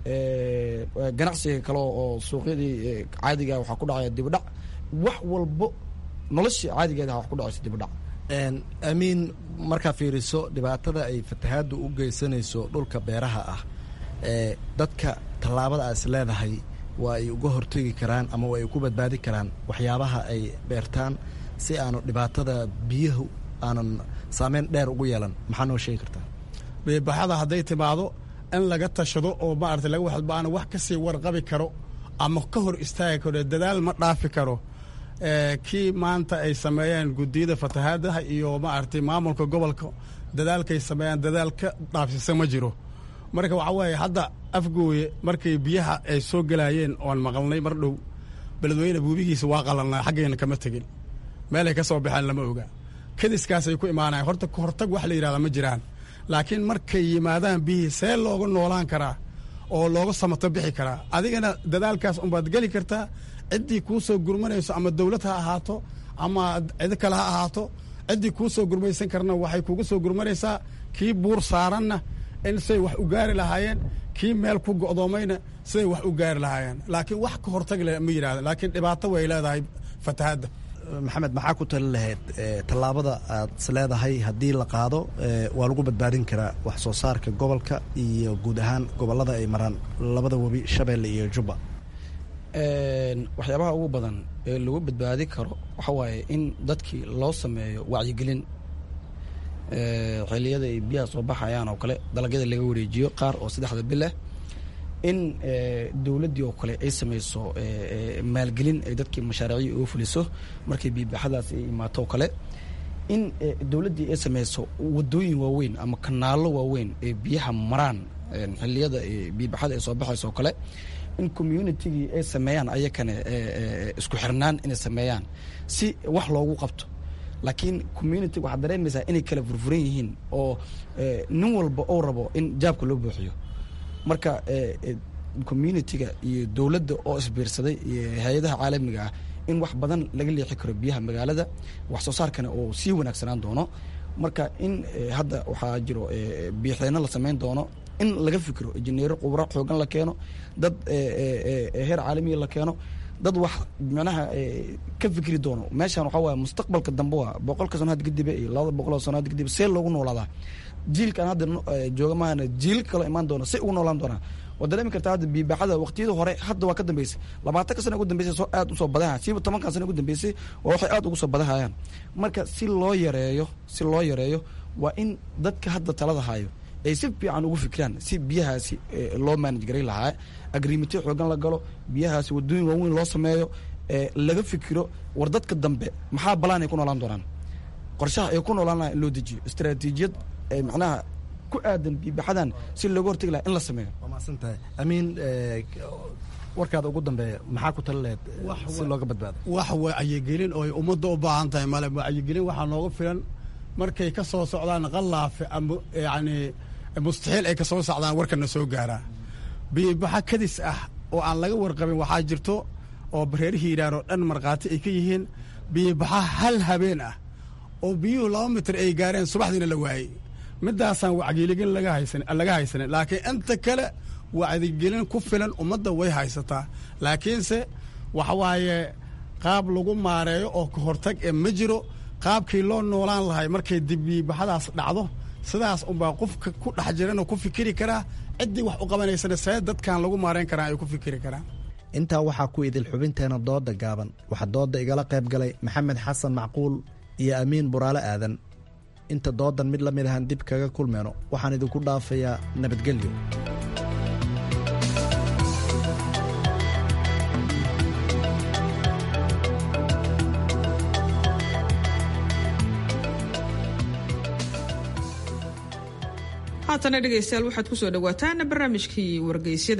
ganacsiga kale oo suuqyadii caadiga waxaa ku dhacaya dibdhac wax walbo noloshii caadigeeda wax ku dhacaysa dibdhac amiin markaa fiiriso dhibaatada ay fatahaaddu u geysanayso dhulka beeraha ah ee dadka tallaabada aad is leedahay waa ay uga hortegi karaan ama waa ay ku badbaadi karaan waxyaabaha ay beertaan si aanu dhibaatada biyahu aanan saameyn dheer ugu yeelan maxaa noo sheegi kartaa biibaxada hadday timaado in laga tashado oo maarata laga waxba aan wax ka sii warqabi karo ama ka hor istaagi karo dadaal ma dhaafi karo kii maanta ay sameeyeen guddiyada fatahaadaha iyo maaragtay maamulka gobolka dadaalkay sameeyaan dadaal ka dhaafsisa ma jiro marka waxaa weeye hadda afgooye markay biyaha ay soo gelaayeen oan maqalnay mar dhow beledweyne buubigiisa waa qalalnaa xaggayna kama tegin meelay ka soo baxeen lama oga kadiskaasay ku imaanayan horta kahortag wax la yidhahdaa ma jiraan laakiin markay yimaadaan biyihii see looga noolaan karaa oo looga samato bixi karaa adigana dadaalkaas unbaad geli kartaa ciddii kuu soo gurmanayso ama dawlad ha ahaato ama cid kale ha ahaato ciddii kuu soo gurmaysan karna waxay kugu soo gurmanaysaa kii buur saaranna in siday wax u gaari lahaayeen kii meel ku go'doomayna siday wax u gaari lahaayeen laakiin wax ka hortag le ma yidhahda laakiin dhibaato way leedahay fatahaadda maxamed maxaa ku tali lahayd tallaabada aad is leedahay haddii la qaado waa lagu badbaadin karaa wax soo saarka gobolka iyo guud ahaan gobollada ay maraan labada webi shabeelle iyo jubba waxyaabaha ugu badan ee lagu badbaadi karo waxa waaye in dadkii loo sameeyo wacyigelin xilliyada ay biyaha soo baxayaan oo kale dalagyada laga wareejiyo qaar oo saddexda bileh in dowladdii oo kale ay samayso maalgelin ay dadkii mashaariicii uga fuliso markay biibaxadaas ay imaato oo kale in dowladdii ay samayso wadooyin waaweyn ama kanaallo waaweyn ee biyaha maraan xilliyada biibaxada ay soo baxayso oo kale in communitigii ay sameeyaan ayakane isku xirnaan inay sameeyaan si wax loogu qabto laakiin community waxaad dareemaysaa inay kala furfuran yihiin oo nin walba ou rabo in jaabka loo buuxiyo marka communitiga iyo dowladda oo isbiirsaday iyo hay-adaha caalamiga ah in wax badan laga leexi karo biyaha magaalada wax soo saarkana oo sii wanaagsanaan doono marka in hadda waxaa jiro biixdeyno la samayn doono in laga fikiro injineero khubro xoogan la keeno dad heer caalamiya la keeno dad wax micnaha ka fikri doono meeshan waxaa waaya mustaqbalka dambe waa boqolka sano had kadibe iyo labada boqoloo sano had kadibe see loogu noolaadaa jiilkan hadda jooga maahana jiil kaloo imaan doona si ugu noolaan doonaa waad dareemi kartaa hadda biibaxada waqtiyada hore hadda waa ka dambeysay labaatanka sana ugu dambeysay soo aad usoo badahaya siiba tobankan sana ugu dambeysay waa waxay aad ugu soo badahayaan marka si loo yareeyo si loo yareeyo waa in dadka hadda talada hayo ay si fiican ugu fikiraan si biyahaasi loo maanaj garay lahaa agriimito xoogan la galo biyahaasi wadooyin waaweyn loo sameeyo laga fikiro war dadka dambe maxaa balaan ay ku noolaan doonaan qorshaha ay ku noolaan lahaa in loo dejiyo istaraatiijiyad macnaha ku aadan biibaxadan si looga hortegi laha in la sameeyo waa mahadsantahay amiin warkaada ugu dambeeya maxaa ku tali laheyd si looga badbaado wax wacyigelin oo ay ummadda u baahan tahay male wacyigelin waxaa nooga filan markay ka soo socdaan qalaafe ama yacni mustaxiil ay ka soo socdaan warkana soo gaaraa biibaxa kadis ah oo aan laga warqabin waxaa jirto oo bareerihii yidhaahn oo dhan markhaati ay ka yihiin biibaxa hal habeen ah oo biyuhu laba mitir ay gaareen subaxdiina la waayey midaasaan wacyigelin laga haysan laga haysanin laakiin inta kale wacyigelin ku filan ummadda way haysataa laakiinse waxa waaye qaab lagu maareeyo oo ka hortag ee ma jiro qaabkii loo noolaan lahay markay dibiibaxadaas dhacdo sidaas unbaa qofka ku dhex jiranoo ku fikiri karaa ciddii wax u qabanaysana see dadkan lagu maareyn karaa ay ku fikiri karaan intaa waxaa ku idil xubinteena dooda gaaban waxaa dooda igala qayb galay maxamed xasan macquul iyo amiin buraale aadan inta doodan mid la mid ahaan dib kaga kulmeyno waxaan idinku dhaafayaa nabadgelyo haatana dhegaystayaal waxaad ku soo dhowaataan barnaamijkii wargeysyada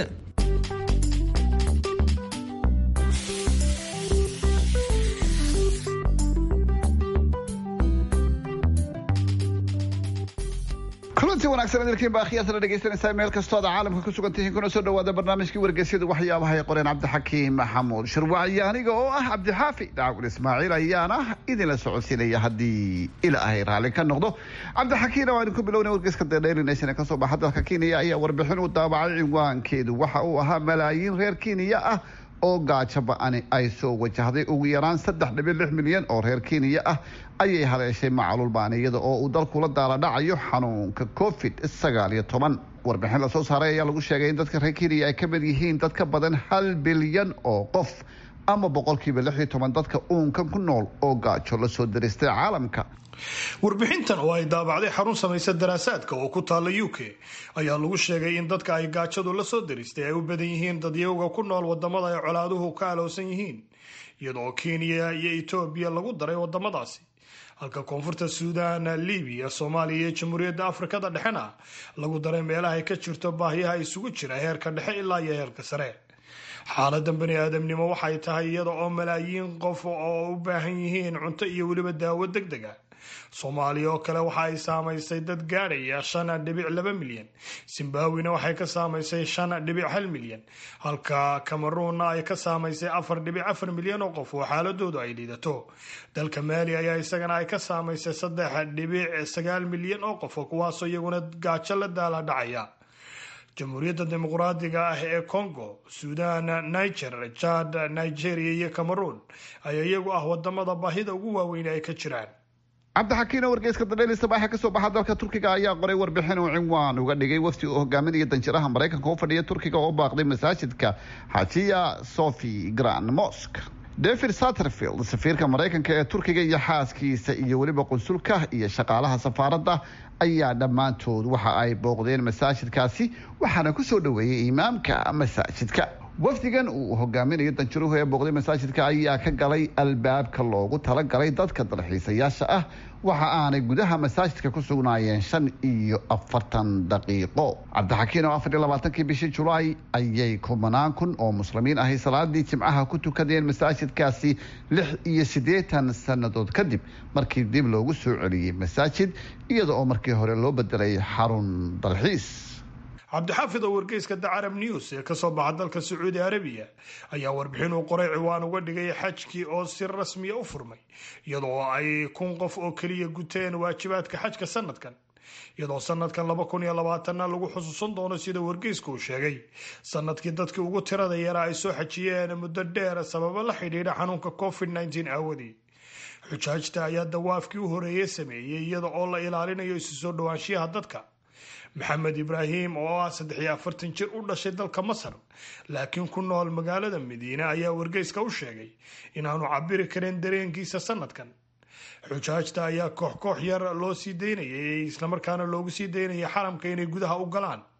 kulanti wanaagsan idilkiin baa khiyaasana dhegaysanaysaa meel kastoo aad caalamka ku sugan tihiin kuna soo dhawaada barnaamijkii wargeysyada waxyaabaha ay qoreen cabdixakiim maxamuud shirwacyo aniga oo ah cabdixaafi daacul ismaaciil ayaana idinla socodsiinaya haddii ilaahay raalli ka noqdo cabdixakiimna waa idinku bilowna wargeyska the daily nation ee kasoo baxa dalka kenya ayaa warbixin uu daabacay cinwaankeedu waxa uu ahaa malaayiin reer kenya ah oo gaajo ba-ani ay soo wajahday ugu yaraan saddex dhibic lix milyan oo reer kenya ah ayay haleeshay macluul baaniyada oo uu dalkula daala dhacayo xanuunka covid sagaal iyo toban warbixin lasoo saaray ayaa lagu sheegay in dadka reer kenya ay ka mid yihiin dad ka badan hal bilyan oo qof ama boqolkiiba lix iyo toban dadka uunkan ku nool oo gaajo la soo daristay caalamka warbixintan oo ay daabacday xarun samaysa daraasaadka oo ku taalla u k ayaa lagu sheegay in dadka ay gaajadu la soo daristay ay u badan yihiin dadyowga ku nool wadamada ay colaaduhu ka alowsan yihiin iyadoo kenya iyo etoobiya lagu daray wadamadaasi halka koonfurta suudaan libiya soomaaliya iyo jamhuuriyadda afrikada dhexena lagu daray meelaha ay ka jirto baahiyaha isugu jira heerka dhexe ilaa iyo heerka sare xaaladan bani aadamnimo waxay tahay iyada oo malaayiin qof oo u baahan yihiin cunto iyo weliba daawo deg deg ah soomaaliya oo kale waxa ay saamaysay dad gaadhaya shan dhibic laba milyan zimbabwina waxay ka saamaysay shan dhibic hal milyan halka cameruunna ay ka saamaysay afar dhibic afar milyan oo qof oo xaaladoodu ay liidato dalka maali ayaa isagana ay ka saamaysay saddex dhibic sagaal milyan oo qof kuwaasoo iyaguna gaajo la daala dhacaya jamhuuriyadda dimuqraadiga ah ee congo suudan niger jad nigeria iyo cameroon ayaa iyagu ah wadamada baahida ugu waaweyn ay ka jiraan cabdixakiino wargeyska dadheli sabaaxe kasoo baxa dalka turkiga ayaa qoray warbixin uu cinwaan uga dhigay wafdi uu hogaaminaya danjiraha maraykanka u fadhiya turkiga oo baaqday masaajidka xajiya sofi grand mosk david satterfield safiirka maraykanka ee turkiga iyo xaaskiisa iyo weliba qunsulka iyo shaqaalaha safaaradda ayaa dhammaantood waxa ay booqdeen masaajidkaasi waxaana kusoo dhoweeyey imaamka masaajidka wafdigan uu hogaaminayo danjiruhu ee booqday masaajidka ayaa ka galay albaabka loogu talagalay dadka dalxiisayaasha ah waxa aanay gudaha masaajidka ku sugnaayeen shan iyo afartan daqiiqo cabdixakiin oo afar iyo labaatankii bishii julaay ayay kumanaan kun oo muslimiin ahi salaadii jimcaha ku tukadeen masaajidkaasi lix iyo siddeetan sannadood kadib markii dib loogu soo celiyey masaajid iyada oo markii hore loo bedelay xarun dalxiis cabdixaafid oo wargeyska the carab news ee kasoo baxa dalka sacuudi arabiya ayaa warbixin uu qoray ciwaan uga dhigay xajkii oo si rasmiya u furmay iyadoo ay kun qof oo keliya guteen waajibaadka xajka sanadkan iyadoo sanadkan laba kun iyo labaatanna lagu xusuusan doono sida wargeysku uu sheegay sanadkii dadkii ugu tirada yaraa ay soo xajiyeen muddo dheer sababo la xidhiidha xanuunka covid nneteen aawadii xujaajta ayaa dawaafkii u horeeyey sameeyey iyada oo la ilaalinayo isu soo dhowaanshiyaha dadka maxamed ibraahim oo ah saddex iyo afartan jir u dhashay dalka masar laakiin ku nool magaalada madiine ayaa wargeyska u sheegay inaanu cabiri karin dareenkiisa sanadkan xujaajta ayaa koox koox yar loo sii daynayay islamarkaana loogu sii daynayay xaramka inay gudaha u galaan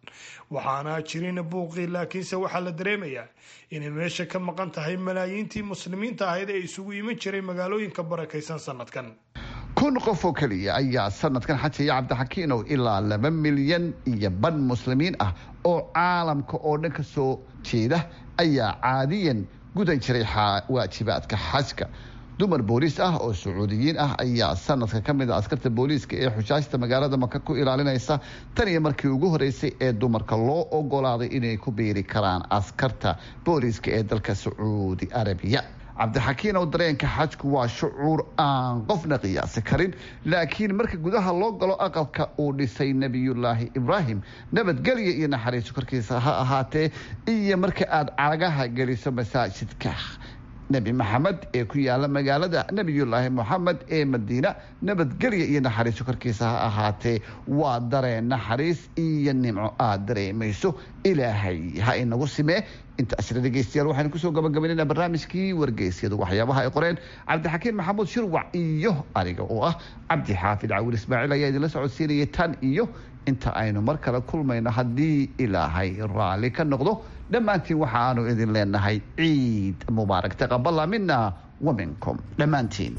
waxaana jirin buuqii laakiinse waxaa la dareemayaa inay meesha ka maqan tahay malaayiintii muslimiinta ahayd ee isugu iman jiray magaalooyinka barakaysan sanadkan kun qof oo keliya ayaa sanadkan xajaya cabdixakiinow ilaa laba milyan iyo ban muslimiin ah oo caalamka oo dhan ka soo jeeda ayaa caadiyan gudan jiray waajibaadka xajka dumar booliis ah oo sacuudiyiin ah ayaa sanadka ka mid a askarta booliiska ee xujaajta magaalada maka ku ilaalinaysa tan iyo markii ugu horeysay ee dumarka loo ogolaaday inay ku biiri karaan askarta booliiska ee dalka sacuudi arabiya cabdixakiinow dareenka xajku waa shucuur aan qofna qiyaasi karin laakiin marka gudaha loo galo aqalka uu dhisay nebiyullaahi ibraahim nabadgelya iyo naxariiso korkiisa ha ahaatee iyo marka aad cagaha geliso masaajidka nebi maxamed ee ku yaala magaalada nebiyullaahi moxamed ee madiina nabadgelya iyo naxariiso korkiisa ha ahaatee waa dareen naxariis iyo nimco aad dareemayso ilaahay ha inagu simee intaasna dhegeystayaal waxaynu kusoo gabagabaynayna barnaamijkii wargeysyadu waxyaabaha ay qoreen cabdixakiin maxamuud shirwac iyo aniga oo ah cabdi xaafid cawil ismaaciil ayaa idinla socodsiinayay tan iyo inta aynu mar kale kulmayno haddii ilaahay raalli ka noqdo dhammaantiin waxa aanu idin leenahay ciid mubaarak taqabala mina wa minkum dhammaantiin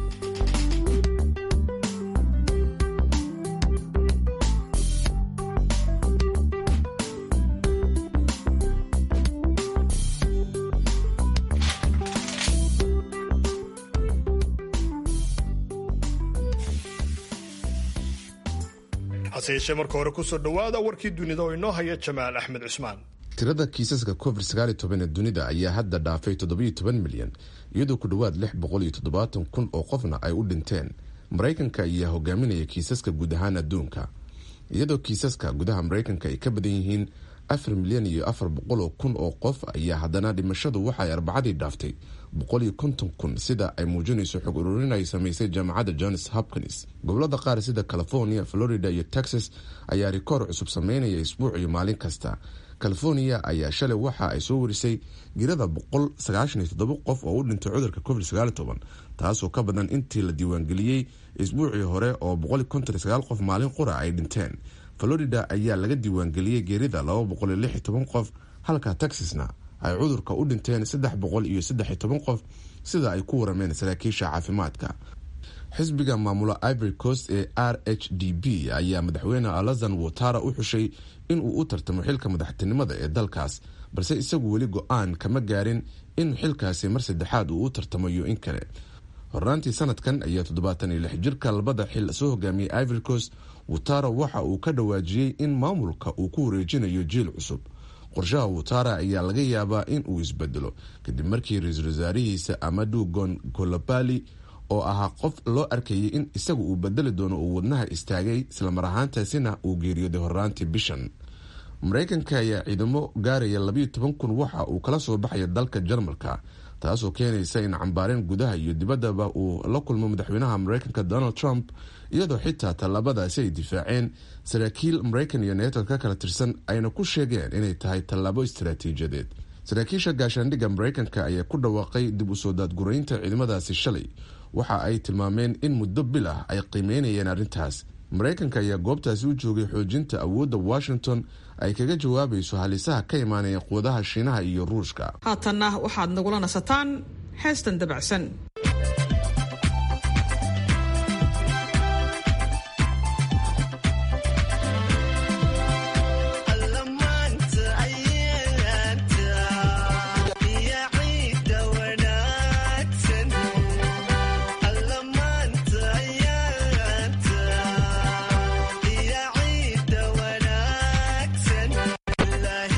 hase yeeshee marka hore kusoo dhowaada warkii dunida oo inoo haya jamaal axmed cusmaan tirada kiisaska covid sagaal iyo toban ee dunida ayaa hadda dhaafay toddobiyo toban milyan iyadoo ku dhowaad lix boqol iyo toddobaatan kun oo qofna ay u dhinteen maraykanka ayaa hogaaminaya kiisaska guud ahaan adduunka iyadoo kiisaska gudaha maraykanka ay ka badan yihiin afar milyan iyo afar boqol oo kun oo qof ayaa haddana dhimashadu waxay arbacadii dhaaftay boqol iyo konton kun sida ay muujinayso xog ururin ay samaysay jaamacadda johns hopkins gobolada qaar sida california florida iyo texas ayaa rikoor cusub sameynaya isbuuc iyo maalin kasta california ayaa shalay waxa ay soo warisay girada boqol sagaashan iyo toddoba qof oo u dhintay cudurka covid sagaal toban taasoo ka badan intii la diiwaangeliyey isbuucii hore oo boqol konton iyo sagaal qof maalin qura ay dhinteen florida ayaa laga diiwaangeliyey geerida laba boqol iyo lix iyo toban qof halka texasna ay cudurka u dhinteen saddex boqol iyo saddex iyo toban qof sida ay ku warameen saraakiisha caafimaadka xisbiga maamula ivory coast ee r h d b ayaa madaxweyne alazan watara u xushay inuu u tartamo xilka madaxtinimada ee dalkaas balse isagu weli go-aan kama gaarin in xilkaasi mar saddexaad uu u tartamayo in kale hornaantii sanadkan ayaa toddobaatan iyo lix jirka labada xil soo hogaamiyey ivory coast watara waxa uu ka dhawaajiyey in maamulka uu ku wareejinayo jiil cusub qorshaha watara ayaa laga yaabaa in uu isbedelo kadib markii ra-iisul wasaarihiisa amadu gon golobali oo ahaa qof loo arkayay in isagu uu bedeli doono uu wadnaha istaagay islamar ahaantaasina uu geeriyooday horraantii bishan maraykanka ayaa ciidamo gaaraya labayo toban kun waxa uu kala soo baxaya dalka jarmalka taasoo keenaysa in cambaareen gudaha iyo dibaddaba uu la kulmo madaxweynaha maraykanka donald trump iyadoo xitaa tallaabadaasi ay difaaceen saraakiil maraykan iyo neeto ka kala tirsan ayna ku sheegeen inay tahay tallaabo istaraatiijiyadeed saraakiisha gaashaandhigga maraykanka ayaa ku dhawaaqay dib u soo daadguraynta ciidamadaasi shalay waxa ay tilmaameen in muddo bil ah ay qiimeynayeen arrintaas maraykanka ayaa goobtaasi u joogay xoojinta awoodda washington ay kaga jawaabayso halisaha ka imaanaya quwadaha shiinaha iyo ruushka haatanna waxaad nagula nasataan heestan dabacsan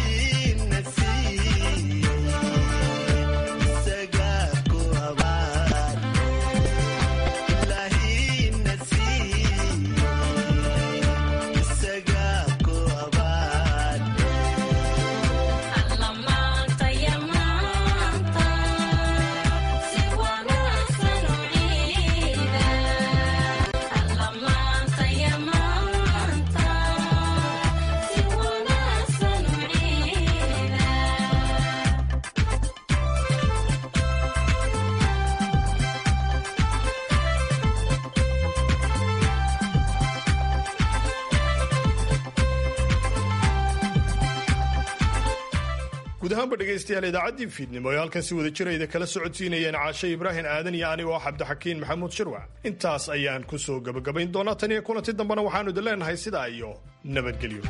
Saga ku abaa guud ahaanba dhegaystayaal idaacaddii fiidnimo ee halkan si wada jirayda kala socodsiinayeen caashe ibraahim aadan iyo anigo ah cabdixakiin maxamuud shirwac intaas ayaan ku soo gebagabayn doonaa tan iyo kulanti dambena waxaanu idin leenahay sidaa iyo nabadgelyo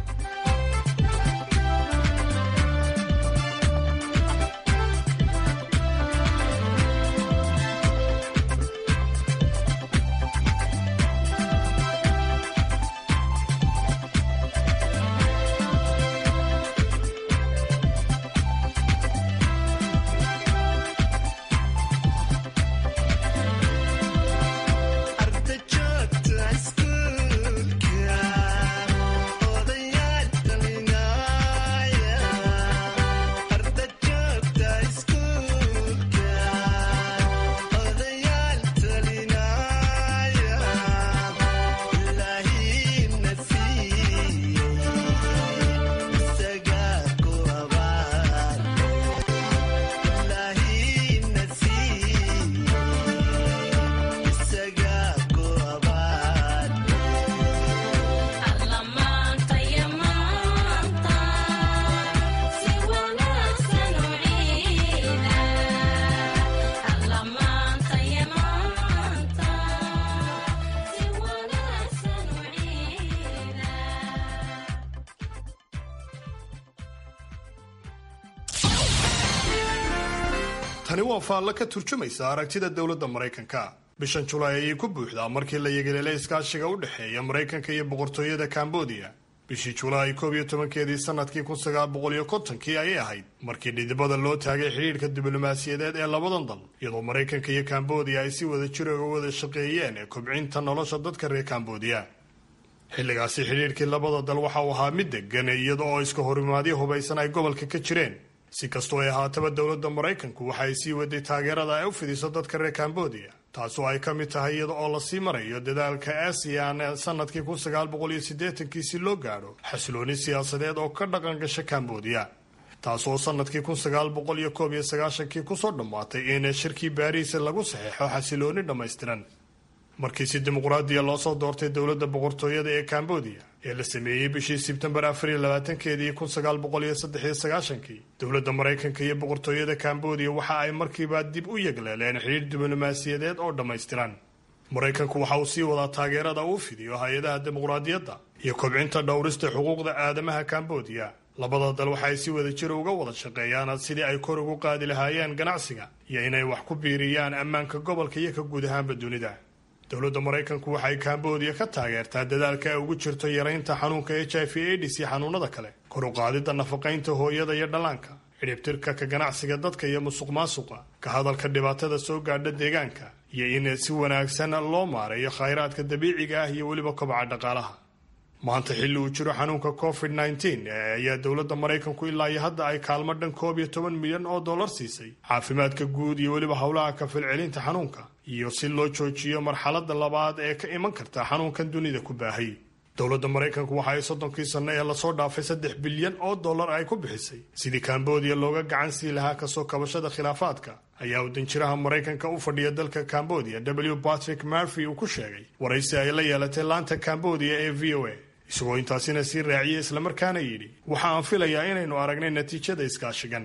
tani waa faallo ka turjumaysa aragtida dowladda maraykanka bishan julaay ayay ku buuxdaa markii la yegelelay iskaashiga u dhexeeya maraykanka iyo boqortooyada kambodiya bishii julaay koob iyo tobankeedii sanadkii kun sagaal boqol iyo kontonkii ayay ahayd markii dhidibada loo taagay xidhiidhka diblomaasiyadeed ee labadan dal iyadoo maraykanka iyo kambodiya ay si wada jira uga wada shaqeeyeen ee kobcinta nolosha dadka reer kambodiya xilligaasi xidhiidhkii labada dal waxa uu ahaa mid degan iyada oo iska horimaadyo hubaysan ay gobolka ka jireen si kastoo ay ahaataba dowladda maraykanku waxa ay sii waday taageerada ay u fidiso dadka reer kambodiya taasoo ay ka mid tahay iyada oo lasii marayo dadaalka aasiyan sanadkii kun sagaal boqol iyo siddeetankii si loo gaadho xasilooni siyaasadeed oo ka dhaqan gasha kambodiya taasoo sanadkii kun sagaal boqol iyo koob iyo sagaashankii kusoo dhammaatay in shirkii baariis lagu saxeexo xasilooni dhammaystiran markii si dimuqraadiya loo soo doortay dowladda boqortooyada ee kambodiya ee la sameeyey bishii sebtembar afar iyo labaatankeedii kun sagaal boqol iyo saddex iyo sagaashankii dowladda maraykanka iyo boqortooyada kambodiya waxa ay markiiba dib u yegleeleen xidhiir diblomaasiyadeed oo dhammaystiran maraykanku waxa uu sii wadaa taageerada uu fidiyo hay-adaha dimuqraadiyadda iyo kobcinta dhowrista xuquuqda aadamaha kambodiya labada dal waxa ay si wada jira uga wada shaqeeyaan sidii ay kor ugu qaadi lahaayeen ganacsiga iyo inay wax ku biiriyaan ammaanka gobolka iyo ka guud ahaanba dunida dowladda maraykanku waxay kambodiya ka taageertaa dadaalka ay ugu jirto yaraynta xanuunka h i v aids iyo xanuunada kale kor u qaadidda nafaqaynta hooyada iyo dhallaanka xidhibtirka ka ganacsiga dadka iyo musuq maasuqa ka hadalka dhibaatada soo gaadha deegaanka iyo in si wanaagsan loo maareeyo khayraadka dabiiciga ah iyo weliba kobaca dhaqaalaha maanta xilli uu jiro xanuunka covid nneteen ayaa dowladda maraykanku ilaa iyo hadda ay kaalmo dhan koob iyo toban milyan oo dollar siisay caafimaadka guud iyo weliba howlaha ka filcelinta xanuunka iyo si loo joojiyo marxaladda labaad ee ka iman karta xanuunkan dunida ku baahay dowladda maraykanku waxa ay soddonkii sanno ee lasoo dhaafay saddex bilyan oo dollar ay ku bixisay sidii kambodiya looga gacan sii lahaa kasoo kabashada khilaafaadka ayaa uu danjiraha maraykanka u fadhiya dalka kambodiya w patrick murphy uu ku sheegay waraysi ay la yeelatay laanta kambodiya ee v o a isagoo intaasina sii raaciyey islamarkaana yidhi waxa aan filayaa inaynu aragnay natiijada iskaashigan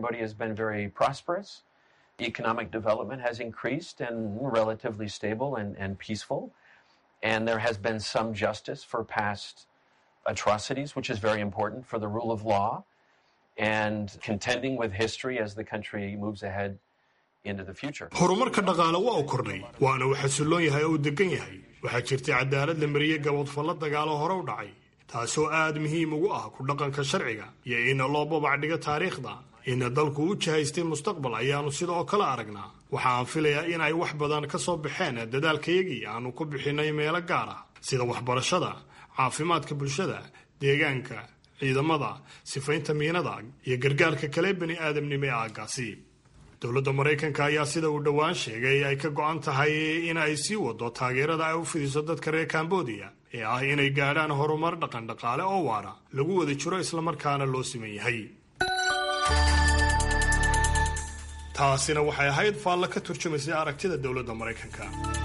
economic development has increased and relatively stable and, and peaceful. And there has been some justice for past atrocities, which is very important for the rule of law and contending with history as the country moves ahead into the future. horumarka dhaqaale waa uu kordhay waana uu xasilloon yahay oo uu degan yahay waxaa jirtay cadaalad la mariyey gabodfallo dagaalo hore u dhacay taasoo aad muhiim ugu ah ku dhaqanka sharciga iyo in loo babacdhigo taariikhda in dalku u jihaystay mustaqbal ayaanu sidoo kale aragnaa waxa aan filayaa in ay wax badan ka soo baxeen dadaalkayagii aanu ku bixinay meelo gaar ah sida waxbarashada caafimaadka bulshada deegaanka ciidamada sifaynta miinada iyo gargaarka kale bani aadamnimo ee aagaasi dowladda maraykanka ayaa sida uu dhowaan sheegay ay ka go-an tahay in ay sii wado taageerada ay u fidiso dadka reer kambodiya ee ah inay gaadhaan horumar dhaqan dhaqaale oo waara lagu wada jiro islamarkaana loo siman yahay taasina waxay ahayd faallo ka turjumaysay aragtida dowladda maraykanka